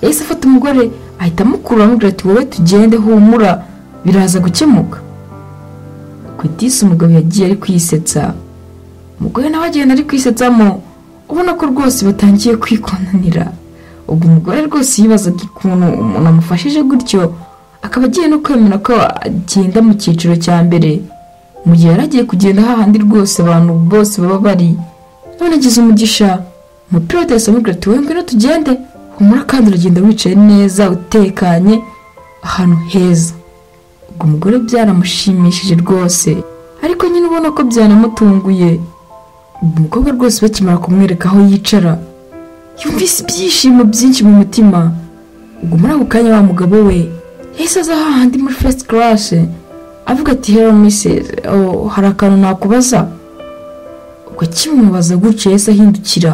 yahise afata umugore ahita amukura amubwira ati wowe tugende humura biraza gukemuka ku itisi umugabo yagiye ari kwisetsa umugore nawe agenda ari kwisetsamo ubona ko rwose batangiye kwikonanira ubwo umugore rwose yibazaga ukuntu umuntu amufashije gutyo akaba agiye no kwemera ko agenda mu cyiciro cya mbere mu gihe yari agiye kugenda hahandi rwose abantu bose baba bari none agize umugisha umupiloti yasomye ati wowe ngwino tugende humura kandi uragenda wicaye neza utekanye ahantu heza ubwo umugore byaramushimishije rwose ariko nyine ubona ko byanamutunguye umukobwa rwose bakimara kumwereka aho yicara yumvise ibyishimo byinshi mu mutima ubwo muri ako kanya wa mugabo we yahise aza hahandi muri fesite karase avuga ati hero misezi hari akantu nakubaza ubwo akimubaza gutyo yahise ahindukira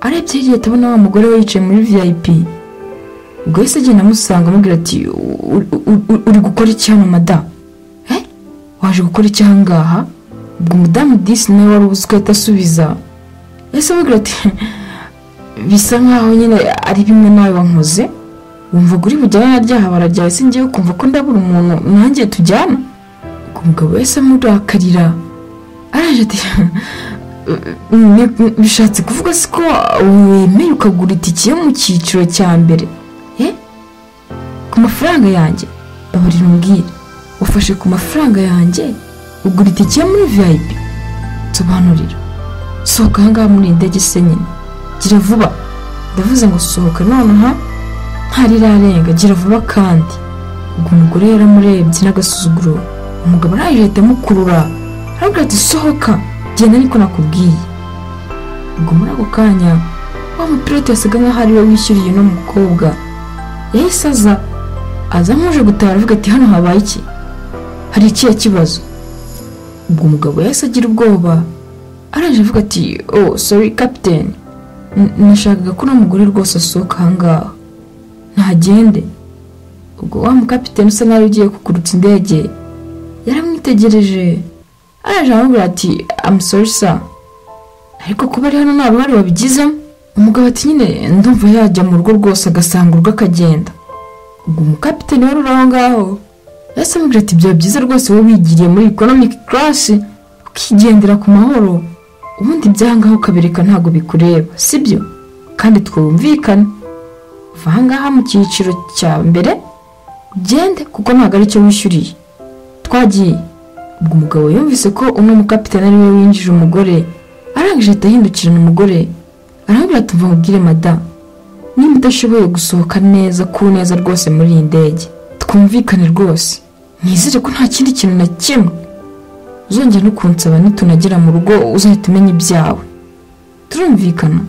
arebye hirya atabona wa mugore we yicaye muri vip ubwo yahise agenda amusanga amubwira ati uri gukora iki hano mada waje gukora iki aha ngaha ubwo umudamu disi nawe wari ubuze ugahita asubiza yahise amubwira ati bisa nkaho nyine ari bimwe nawe wankoze wumva uri bujyane na ryaha barajyaye se ngewe kumva ko ndabura umuntu nanjye tujyana ubwo umugabo yahise amurakarira araje ati "Ni- bishatse kuvuga se ko wemeye ukagura itike yo mu cyiciro cya mbere Eh? ku mafaranga yanjye babarira umbwire ufashe ku mafaranga yanjye ugura itike yo muri vip sobanurira sohoka ahangaha muri iyi ndege se nyine gira vuba ndavuze ngo sohoka nonaha ntarirarenga gira vuba kandi ubwo umugore yaramurebye n'agasuzuguro umugabo araje ahita amukurura aravuga ati sohoka genda niko nakubwiye ubwo muri ako kanya wa mupilote yasaga nkaho ari we wishyuriye uno mukobwa yahise aza aza nk'uje gutaha aravuga ati hano habaye iki hari ikihe kibazo ubwo umugabo yahise agira ubwoba araje avuga ati oh sorry captain N- nashakaga ko uno mugore rwose asohoka ahangaha ntagende ubwo wa mukapiteni usa nawe ugiye kukurutsa indege yaramwitegereje araje aramubwira ati amusori sa ariko kuba ari hano nta ruhare wabigizemo umugabo ati nyine ndumva yajya mu rugo rwose agasanga urugo akagenda ubwo umukapiteni wari uri aho ngaho yahise amubwira ati byaba byiza rwose wowe wigiriye muri economic class ukigendera ku mahoro ubundi byangaho ukabereka ntabwo bikureba sibyo kandi twumvikane va ahangaha mu cyiciro cya mbere ugende kuko ntabwo aricyo wishyuriye twagiye ubwo umugabo yumvise ko umwe mukapitani ariwe winjije umugore arangije ahita ahindukirana umugore arambwira ati mva nkubwire mada nimba udashoboye gusohoka neza ku neza rwose muri iyi ndege twumvikane rwose nizere ko nta kindi kintu na kimwe uzongera no kunsaba nitunagera mu rugo uzahita umenya ibyawe turumvikana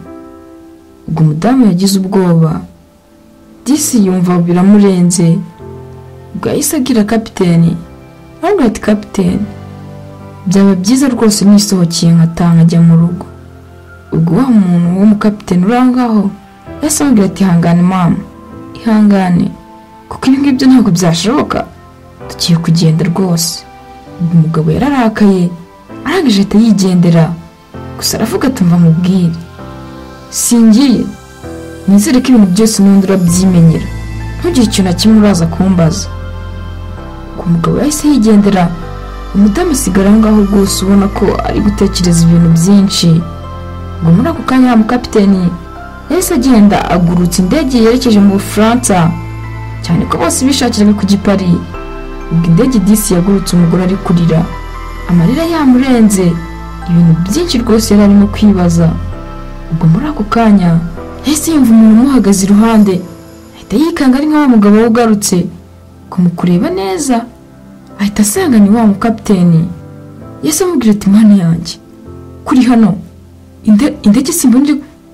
ubwo umudamu yagize ubwoba disi yumva biramurenze ubwo yahise agira kapiteni arambwira ati kapiteni byaba byiza rwose nisohokeye nkataha nkajya mu rugo ubwo wa muntu w'umukapiteni uri aho ngaho yahise amubwira ati ihangane mama ihangane kuko ibi ngibyo ntabwo byashoboka tugiye kugenda rwose ubwo umugabo yararakaye arangije ahita yigendera gusa aravuga atumva mubwire singiye nizere ko ibintu byose n'ubundi urabyimenyera ntugire ikintu na kimwe uraza kumbaza ku mugabo yahise yigendera umudamu asigara aho ngaho rwose ubona ko ari gutekereza ibintu byinshi ngo muri ako kanya wa mukapiteni yahise agenda agurutsa indege yerekeje mu bufaransa cyane ko bose bishakiraga ku gipari ubwo indege disi yagurutse umugore ari kurira amarira yamurenze ibintu byinshi rwose yari arimo kwibaza ubwo muri ako kanya yahise yumva umuntu umuhagaze iruhande ahita yikanga ari nka wa mugabo we ugarutse kumukureba neza ahita asanga ni wa mukapiteni yahise amubwira ati mani yanjye kuri hano inde- indege simba ndi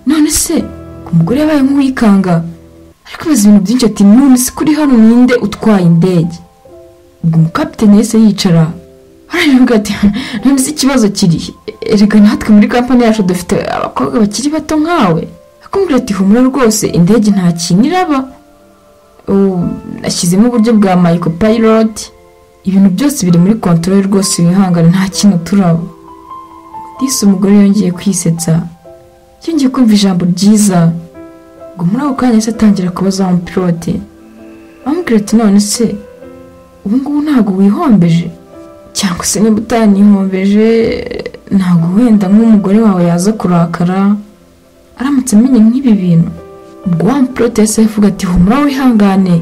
none se ku mugore yabaye nk'uwikanga ariko ibibazo ibintu byinshi ati none se kuri hano ninde utwaye indege ubwo umukapiteni yahise yicara aravuga ati none se ikibazo kiri erega natwe muri kampani yacu dufite abakobwa bakiri bato nkawe akumvira ati humura rwose indege nta kintu iraba ubu nashyizemo uburyo bwa mayiko payiroti ibintu byose biri muri kontorore rwose wihangane nta kintu turaba disi umugore yongeye kwisetsa yongeye kumva ijambo ryiza ngo muri ako kanya se atangira kubaza wa mupilote amubwira ati none se ubu ngubu ntabwo wihombeje cyangwa se niba utanihombeje ntabwo wenda nk'umugore wawe yaza kurakara aramutse amenye nk'ibi bintu ubwo wa mupilote yahise avuga ati humura wihangane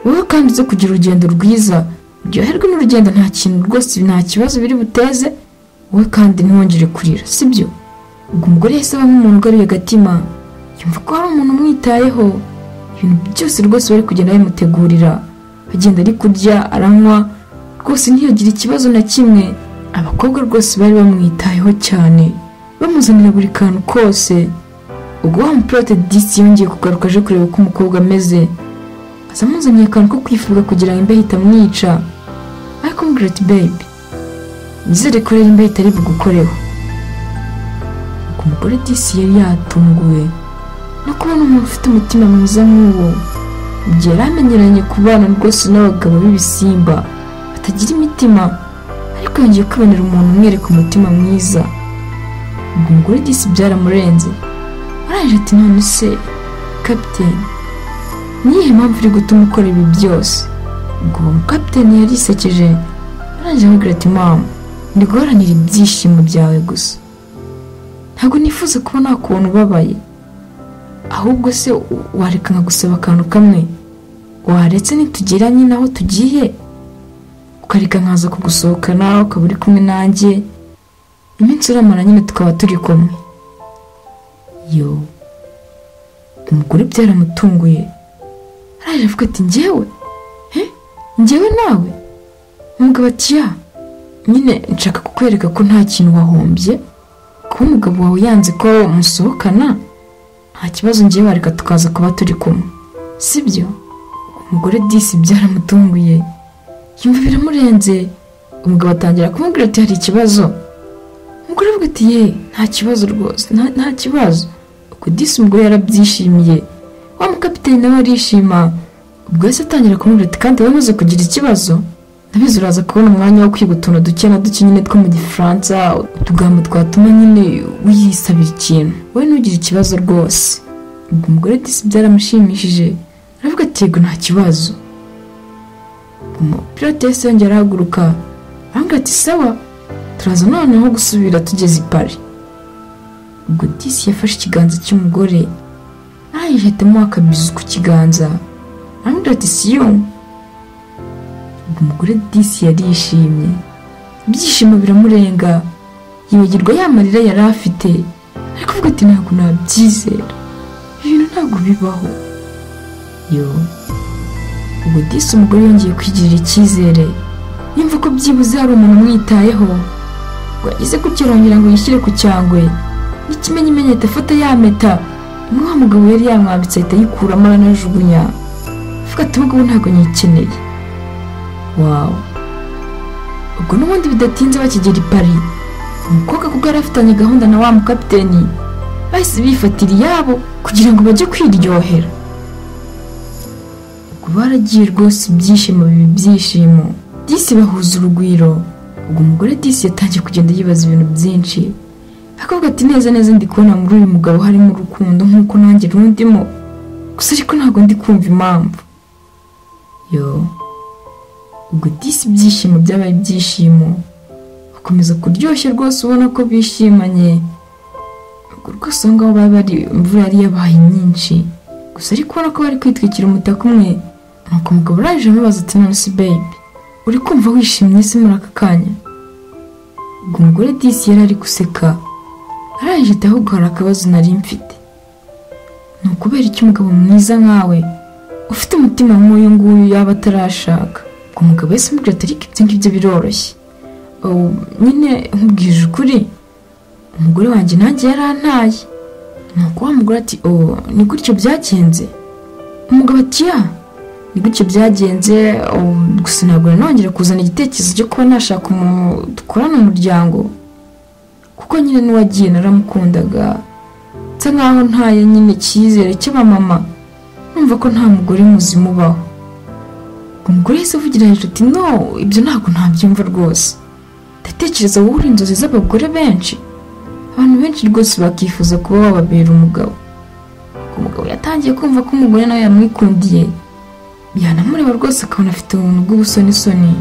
wowe kandi uze kugira urugendo rwiza uryoherwe n'urugendo nta kintu rwose nta kibazo biri buteze wowe kandi ntiwongere kurira sibyo ubwo umugore yahise aba nk'umuntu ugaruye agatima yumva ko hari umuntu umwitayeho ibintu byose rwose bari kugenda bamutegurira agenda ari kurya aranywa rwose ntiyagire ikibazo na kimwe abakobwa rwose bari bamwitayeho cyane bamuzanira buri kantu kose ubwo wa mupirate disi yongeye kugaruka aje kureba uko umukobwa ameze aza amuzaniye akantu ko kwifuza kugira ngo imbeho itamwica ariko mugireti bebi nizere ko rero imbeho itari bugukoreho ku mugore disi yari yatunguwe no kubona umuntu ufite umutima mwiza nk'uwo igihe yari amenyeranye ku bana rwose n'abagabo b'ibisimba batagira imitima ariko yongeye kwibonera umuntu umwereka umutima mwiza ubwo umugore disi byaramurenze arangije ati none se kapiteni niyihe mpamvu iri gutuma ukora ibi byose ubwo uwo mukapiteni yarisekeje arangije amubwira ati mama ndi guharanira ibyishimo byawe gusa ntabwo nifuza kuba nakubona ubabaye ahubwo se wareka nkagusaba akantu kamwe waretse nitugiranye naho tugiye ukareka nkaza kugusohokana ukaba uri kumwe nanjye iminsi uramara nyine tukaba turi kumwe yo umugore byaramutunguye araje avuga ati njyewe he njyewe nawe umugabo ati ya nyine nshaka kukwereka ko nta kintu wahombye kuba umugabo wawe yanze ko musohokana nta kibazo ngewe wareka tukaza kuba turi kumwe sibyo umugore disi byaramutunguye yumva biramurenze umugabo atangira kumubwira ati hari ikibazo umugore avuga ati ye nta kibazo rwose nta- nta kibazo ubwo disi umugore yarabyishimiye wa mukapiteni nawe arishima ubwo yahise atangira kumubwira ati kandi wamaze kugira ikibazo ndabizi uraza kubona umwanya wo kwiga utuntu duke na duke nyine two mu gifaransa utugambo twatuma nyine wiyisabira ikintu wowe ntugire ikibazo rwose ubwo umugore disi byaramushimishije aravuga ati yego nta kibazo umupilote yahise yongera arahaguruka aramubwira ati sawa turaza noneho gusubira tugeze i pari ubwo disi yafashe ikiganza cy'umugore arayihetamo akabizu ku kiganza aramubwira ati siyo ubwo umugore disi yarishimye ibyishimo biramurenga yibagirwa ya marira yari afite ariko avuga ati ntabwo nabyizera ibintu ntabwo bibaho yo ubwo disi umugore yongeye kwigirira icyizere yumva ko byibuze hari umuntu umwitayeho ngo agize kukirongera ngo yishyire ku cyangwe n'ikimenyimenyete afata yameta umwa mugabo yari yamwambitse ahita ayikuramo aranajugunya avuga ati ubu ngubu ntabwo nyikeneye wawu ubwo n'ubundi bidatinze bakigera i pari umukobwa kuko yari afitanye gahunda na wa mukapiteni bahise bifatira iyabo kugira ngo bajye kwiryohera ubwo baragiye rwose ibyishimo biba ibyishimo disi bahuza urugwiro ubwo umugore disi yatangiye kugenda yibaza ibintu byinshi akavuga ati neza neza ndi kubona muri uyu mugabo harimo urukundo nk'uko nanjye rundimo gusa ariko ntabwo ndi kumva impamvu yoo ubwo disi ibyishimo byabaye ibyishimo bakomeza kuryoshya rwose ubona ko bishimanye ubwo rwose aho ngaho bari bari imvura yari yabaye nyinshi gusa ariko ubona ko bari kwitwikira umutaka umwe nuko umugabo araje amubaza ati none se bebi uri kumva wishimye se muri aka kanya ubwo umugore disi yari ari guseka araje ati ahubwo hari akabazo nari mfite ni ukubera iki umugabo mwiza nkawe ufite umutima nk'uyu nguyu yaba atarashaka ubwo umugabo wese amubwira ati ariko ibyo ngibyo biroroshye Oh, nyine nkubwije ukuri umugore wanjye nanjye yarantaye ni uko wa mugore ati oh ni gutyo byagenze umugabo ati ya ni gutyo byagenze oh, gusa ntabwo nanongera kuzana igitekerezo cyo kuba nashaka umuntu dukorana umuryango kuko nyine n'uwagiye naramukundaga nsa nkaho ntaye nyine icyizere cy'abamama numva ko nta mugore muzima ubaho umugore yahise avugira hejuru ati no ibyo ntabwo ntabyumva rwose ndatekereza wowe uri inzozi z'abagore benshi abantu benshi rwose bakifuza kuba wababera umugabo umugabo yatangiye kumva ko umugore nawe yamwikundiye yanamureba rwose akabona afite ubuntu bw'ubusonisoni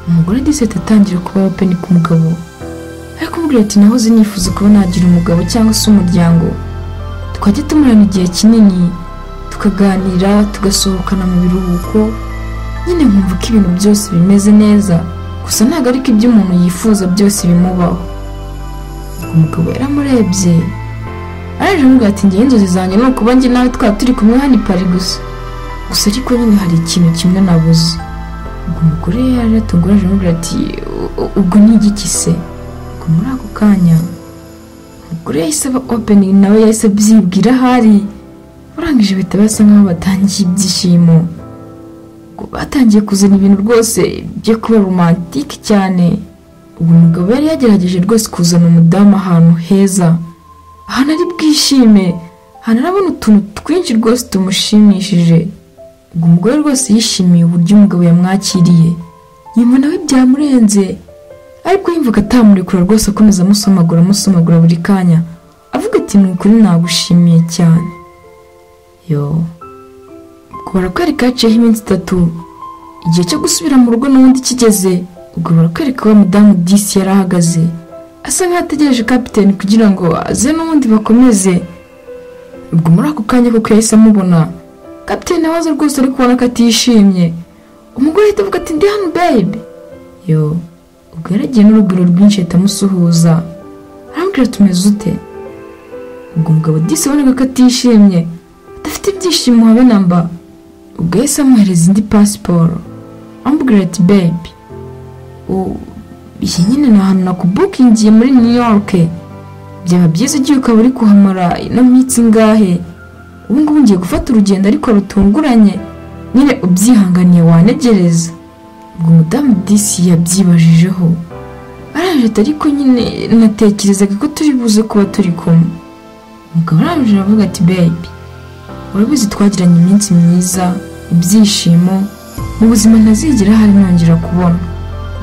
umugore disete atangira kuba openi ku mugabo ariko umubwira ati nahoze nifuza kuba nagira umugabo cyangwa se umuryango twajya tumarana igihe kinini tukaganira tugasohokana mu biruhuko nyine nkumva ko ibintu byose bimeze neza gusa ntabwo ariko ibyo umuntu yifuza byose bimubaho umugabo yaramurebye araje amubwira ati ngewe inzozi zanjye ni ukuba njye nawe twaba turi kumwe hano i pari gusa gusa ariko nyine hari ikintu kimwe nabuze ubwo umugore yari yatungurije amubwira ati "U- u- ubwo ni igiki se ubwo muri ako kanya umugore yahise aba opening nawe yahise abyibwira ahari urangije bahita basa nkaho batangiye ibyishimo ubwo batangiye kuzana ibintu rwose byo kuba romantike cyane uwo mugabo yari yagerageje rwose kuzana umudamu ahantu heza ahantu ari bwishime ahantu arabona utuntu twinshi rwose tumushimishije ubwo umugore rwose yishimiye uburyo umugabo yamwakiriye yumva nawe byamurenze ariko yumvaga atamurekura rwose akomeza amusomagura amusomagura buri kanya avuga ati ni ukuri nagushimiye cyane yo ubwo barakwereka haciyeho iminsi itatu igihe cyo gusubira mu rugo n'ubundi kigeze ubwo barakwereka wa mudamu disi yari ahagaze asa nkaho ategereje kapiteni kugira ngo aze n'ubundi bakomeze ubwo muri ako kanya koko yahise amubona kapiteni abaza rwose ari kubona ko atishimye umugore ahita avuga ati ndi hano babe yo ubwo yaragiye n'urugwiro rwinshi ahita amusuhuza arambwira ati umeze ute ubwo umugabo disi abonaga ko atishimye adafite ibyishimo habe na mba ubwo yahise amuhereza indi pasiporo amubwira ati babe u- iyi nyine ni ahantu nakubukingiye muri new york byaba byiza igihe ukaba uri kuhamara ino minsi ingahe ubu ngubu ngiye gufata urugendo ariko rutunguranye nyine ubyihanganiye wanegereza ubwo umudamu disi yabyibajijeho araje ati ariko nyine natekerezaga ko turi buze kuba turi kumwe umugabo araje aravuga ati babe urabizi twagiranye iminsi myiza ibyishimo mu buzima ntazigera hari nongera kubona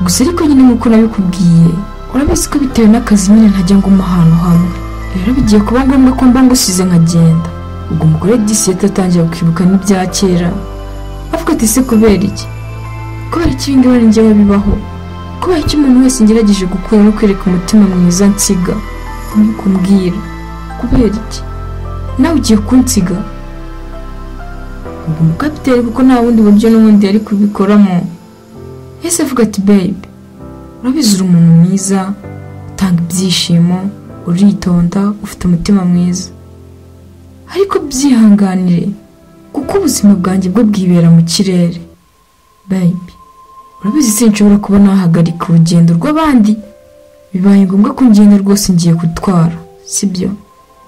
gusa ariko nyine nk'uko nabikubwiye urabizi ko bitewe n'akazi nyine ntajya nguma ahantu hamwe rero bigiye kuba ngombwa ko mba ngusize nkagenda ubwo umugore disi yahita atangira kwibuka n'ibya kera avuga ati se kubera iki kubera iki ibingibi ari njyewe bibaho kubera iki umuntu wese ngerageje gukura no kwereka umutima mwiza nsiga ntikumbwira kubera iki nawe ugiye kunsiga ubwo umukapiteri kuko nta bundi buryo n'ubundi yari kubikoramo yahise avuga ati babe urabizi uri umuntu mwiza utanga ibyishimo uritonda ufite umutima mwiza ariko byihanganire kuko ubuzima bwanjye bwo bwibera mu kirere babe urabizi sinshobora kuba nahagarika urugendo rw'abandi bibaye ngombwa ko ngenda rwose ngiye gutwara sibyo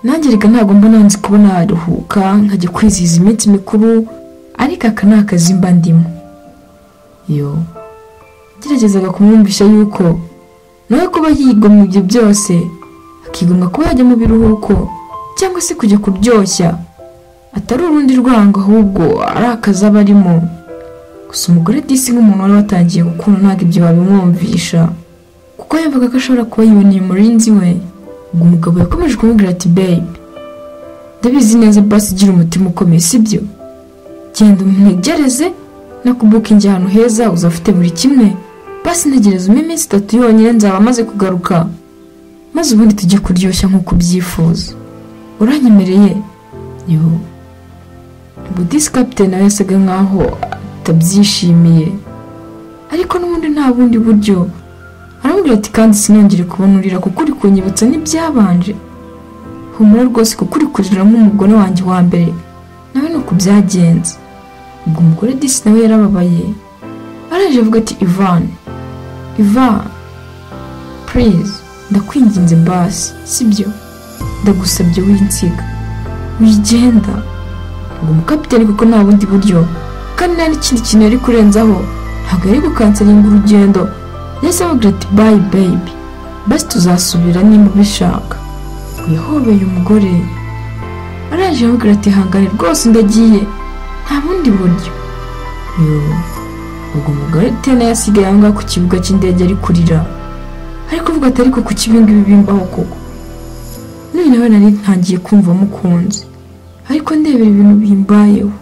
nanjye reka ntabwo mbona nzi kuba naruhuka nkajya kwizihiza iminsi mikuru ariko aka ni akazi mba ndimo yo geragezaga kumwumvisha yuko nawe kuba yigomwa ibyo byose akigomwa kuba yajya mu biruhuko cyangwa se kujya kuryoshya atari urundi rwango ahubwo ari akazi aba arimo gusa umugore disi nk'umuntu wari watangiye gukunda ntabwo ibyo babimwumvisha kuko yumvaga ko ashobora kuba yiboneye umurinzi we ubwo umugabo yakomeje kumubwira ati babe ndabizi neza basi igira umutima ukomeye sibyo genda umunegereze nakubukingi ahantu heza uzafite buri kimwe basi ntegereza umpe iminsi itatu yonyine nzaba maze kugaruka maze ubundi tujye kuryoshya nk'uko ubyifuza uranyemereye yo ubwo disi kapitene nawe yasaga nkaho atabyishimiye ariko n'ubundi nta bundi buryo aramubwira ati kandi sinongere kubona urira kuko uri kunyibutsa n'ibyabanje humura rwose kuko uri kurira nk'umugore wanjye wa mbere nawe ni uko byagenze ubwo umugore disi nawe yarababaye araje avuga ati ivani iva purize ndakwinginze basi sibyo ndagusabye winsiga wigenda ubwo umukapiteni kuko nta bundi buryo kandi nta n'ikindi kintu yari kurenzaho ntabwo yari gukansaringa urugendo yahise amubwira ati bayi bebi basi tuzasubira niba ubishaka ngo yahobeye umugore araje amubwira ati hangane rwose ndagiye nta bundi buryo yo ubwo umugore tena yasigaye aho ngaho ku kibuga cy'indege ari kurira ariko avuga ati ariko kuki ibi ngibi bimbaho koko none nawe nari ntangiye kumva mukunze ariko ndebera ibintu bimbayeho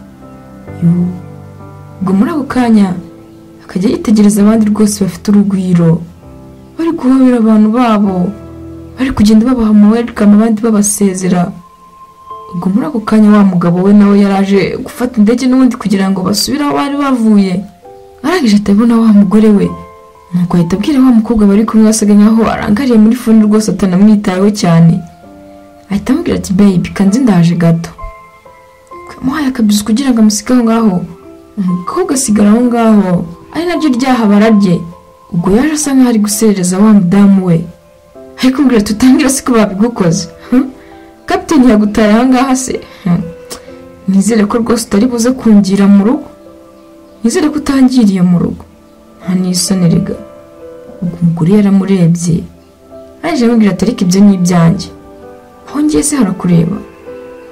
yo ubwo muri ako kanya akajya yitegereza abandi rwose bafite urugwiro bari guhobera abantu babo bari kugenda babaha amawerikama abandi babasezera ubwo muri ako kanya wa mugabo we nawe yaraje gufata indege n'ubundi kugira ngo basubire aho bari bavuye arangije ahita abona wa mugore we nuko ahita abwira wa mukobwa bari kumwe wasaga nkaho arangariye muri fone rwose atanamwitayeho cyane ahita amubwira ati babe kanze ndaje gato yamuhaye akabizi kugira ngo amusige aho ngaho umukobwa asigara aho ngaho ari naryo ryahabara rye ubwo yaje asa nkaho ari guserereza wa mudamu we ariko mbwira tutangire siko babigukoze hmm? kapiteni yagutaye aha ngaha se Hmm. nizere ko rwose utari buze kungira mu rugo nizere ko utangiriye mu rugo nta n'isoni rega ubwo umugore yaramurebye aje amubwira ati ariko ibyo ni ibyanjye aho ngiye se harakureba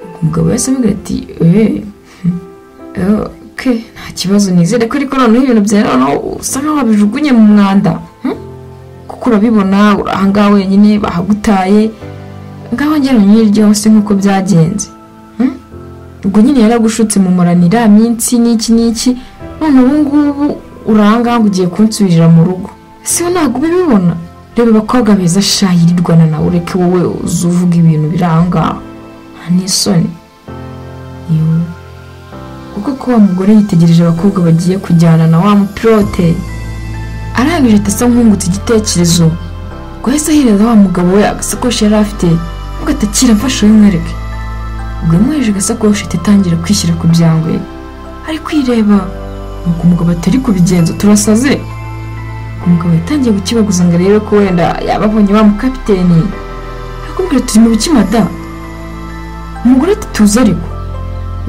ubwo umugabo yahise amubwira ati eee ke nta kibazo nizere ko ariko noneho ibintu byawe noneho usa nkaho wabijugunye mu mwanda Hmm? kuko urabibona uri aha ngaha wenyine bahagutaye ngaho njye nyiri ryose nk'uko byagenze Hmm? ubwo nyine yaragushutse mumuranira minsi n'iki n'iki none ubu ngubu uranga ugiye kunsubirira mu rugo siwe ntabwo ubibibona reba abakobwa beza shayirirwana nawe ureke wowe uza uvuga ibintu biri aha ngaha nta n'isoni Yoo. kuko ko wa mugore yitegereje abakobwa bagiye kujyana na wa mupilote arangije ahita asa nk'ungutse igitekerezo ubwo yahise ahereza wa mugabo we agasakoshi yari afite avuga ati akira mfashe uyimwereke ubwo yamuhereje agasakoshi ahita atangira kwishyira ku byangwe ari kwireba nuko umugabo atari kubigenza turasaze umugabo yatangiye gukibaguza ngo arebe ko wenda yaba abonye wa mukapiteni arakubwira turi mu biki mada umugore ati tuze ariko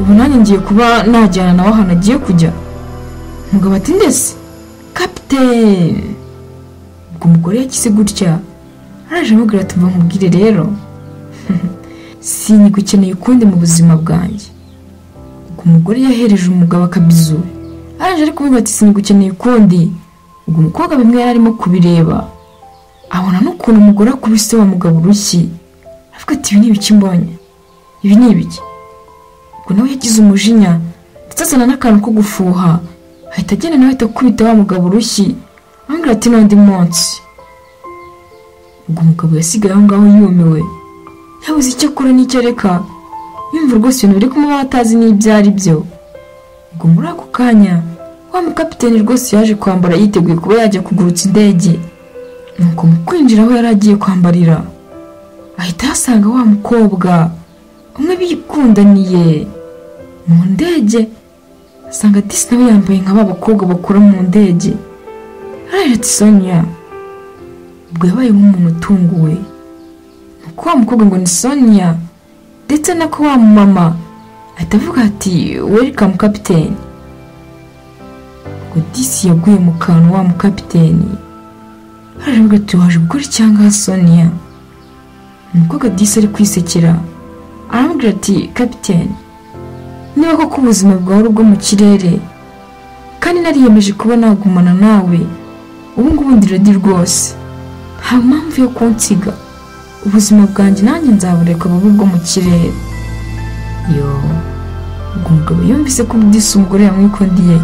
ubu nanjye ngiye kuba najyana nawe ahantu agiye kujya umugabo ati ndetse kapiteni ubwo umugore yakize gutya araje amubwira ati mva nkubwire rero sinigukeneye ukundi mu buzima bwanjye ubwo umugore yahereje umugabo akabizu araje ari kumubwira ati sinigukeneye ukundi ubwo umukobwa bimwe yari arimo kubireba abona n'ukuntu umugore akubise wa mugabo urushyi avuga ati ibi ni ibiki mbonye ibi ni ibiki ubwo nawe yagize umujinya ndetse azana n'akantu ko gufuha ahita agenda nawe ahita akubita wa mugabo urushyi amubwira ati n'undi munsi ubwo umugabo yasigaye aho ngaho yumiwe yabuze icyo akora n'icyo areka yumva rwose ibintu biri kumubaho atazi n'ibyo ari byo ubwo muri ako kanya wa mukapiteni rwose yaje kwambara yiteguye kuba yajya kugurutsa indege nuko mu kwinjira aho yari agiye kwambarira ahita ahasanga wa mukobwa umwe bikundaniye mu ndege asanga disi nawe yambaye nka ba bakobwa bakora mu ndege araje ati sonya ubwo yabaye nk'umuntu utunguwe nuko wa mukobwa ngo ni sonya ndetse nako wa mumama ahita avuga ati welikamu kapiteni ubwo disi yaguye mu kantu wa mukapiteni haravuga ati waje gukora icyanga sonia umukobwa disi ari kwisekera aramubwira ati kapiteni niba koko ubuzima bwawe ari ubwo mu kirere kandi nariyemeje kuba nagumana nawe ubu ngubu ndiradi rwose nta mpamvu yo kunsiga ubuzima bwanjye nanjye nzabureka bube ubwo mu kirere yo ubwo umugabo yumvise ko disi umugore yamwikundiye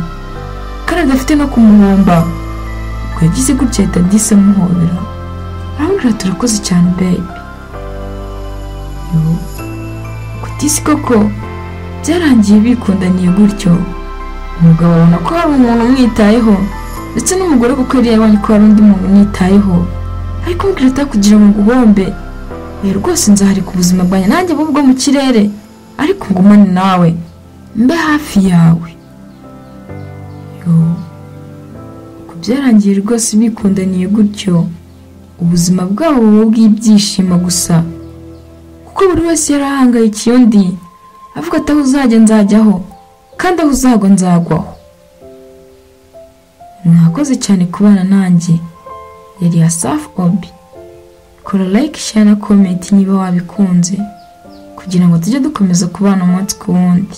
kandi adafite no kumuhomba ubwo yagize gutya ahita disi amuhobera aramubwira turakoze cyane bebi disi koko byarangiye bikundaniye gutyo umugabo abona ko hari umuntu umwitayeho ndetse n'umugore kuko yari yabonye ko hari undi muntu umwitayeho ariko mbwira atakugira ngo uguhombe oya rwose nzaharika ubuzima bwanjye nanjye bube ubwo mu kirere ariko ngumane nawe mbe hafi yawe Yo. Ku byarangiye rwose bikundaniye gutyo ubuzima bwabo buba bw'ibyishimo gusa kuko buri wese yari ahangayikiye undi avuga ati aho uzajya nzajyaho kandi aho uzagwa nzagwaho mwakoze cyane kubana nanjye yari ya safi obi kora like share na comment niba wabikunze kugira ngo tujye dukomeza kubana umunsi ku wundi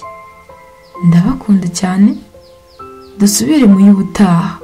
ndabakunda cyane dusubire mu y'ubutaha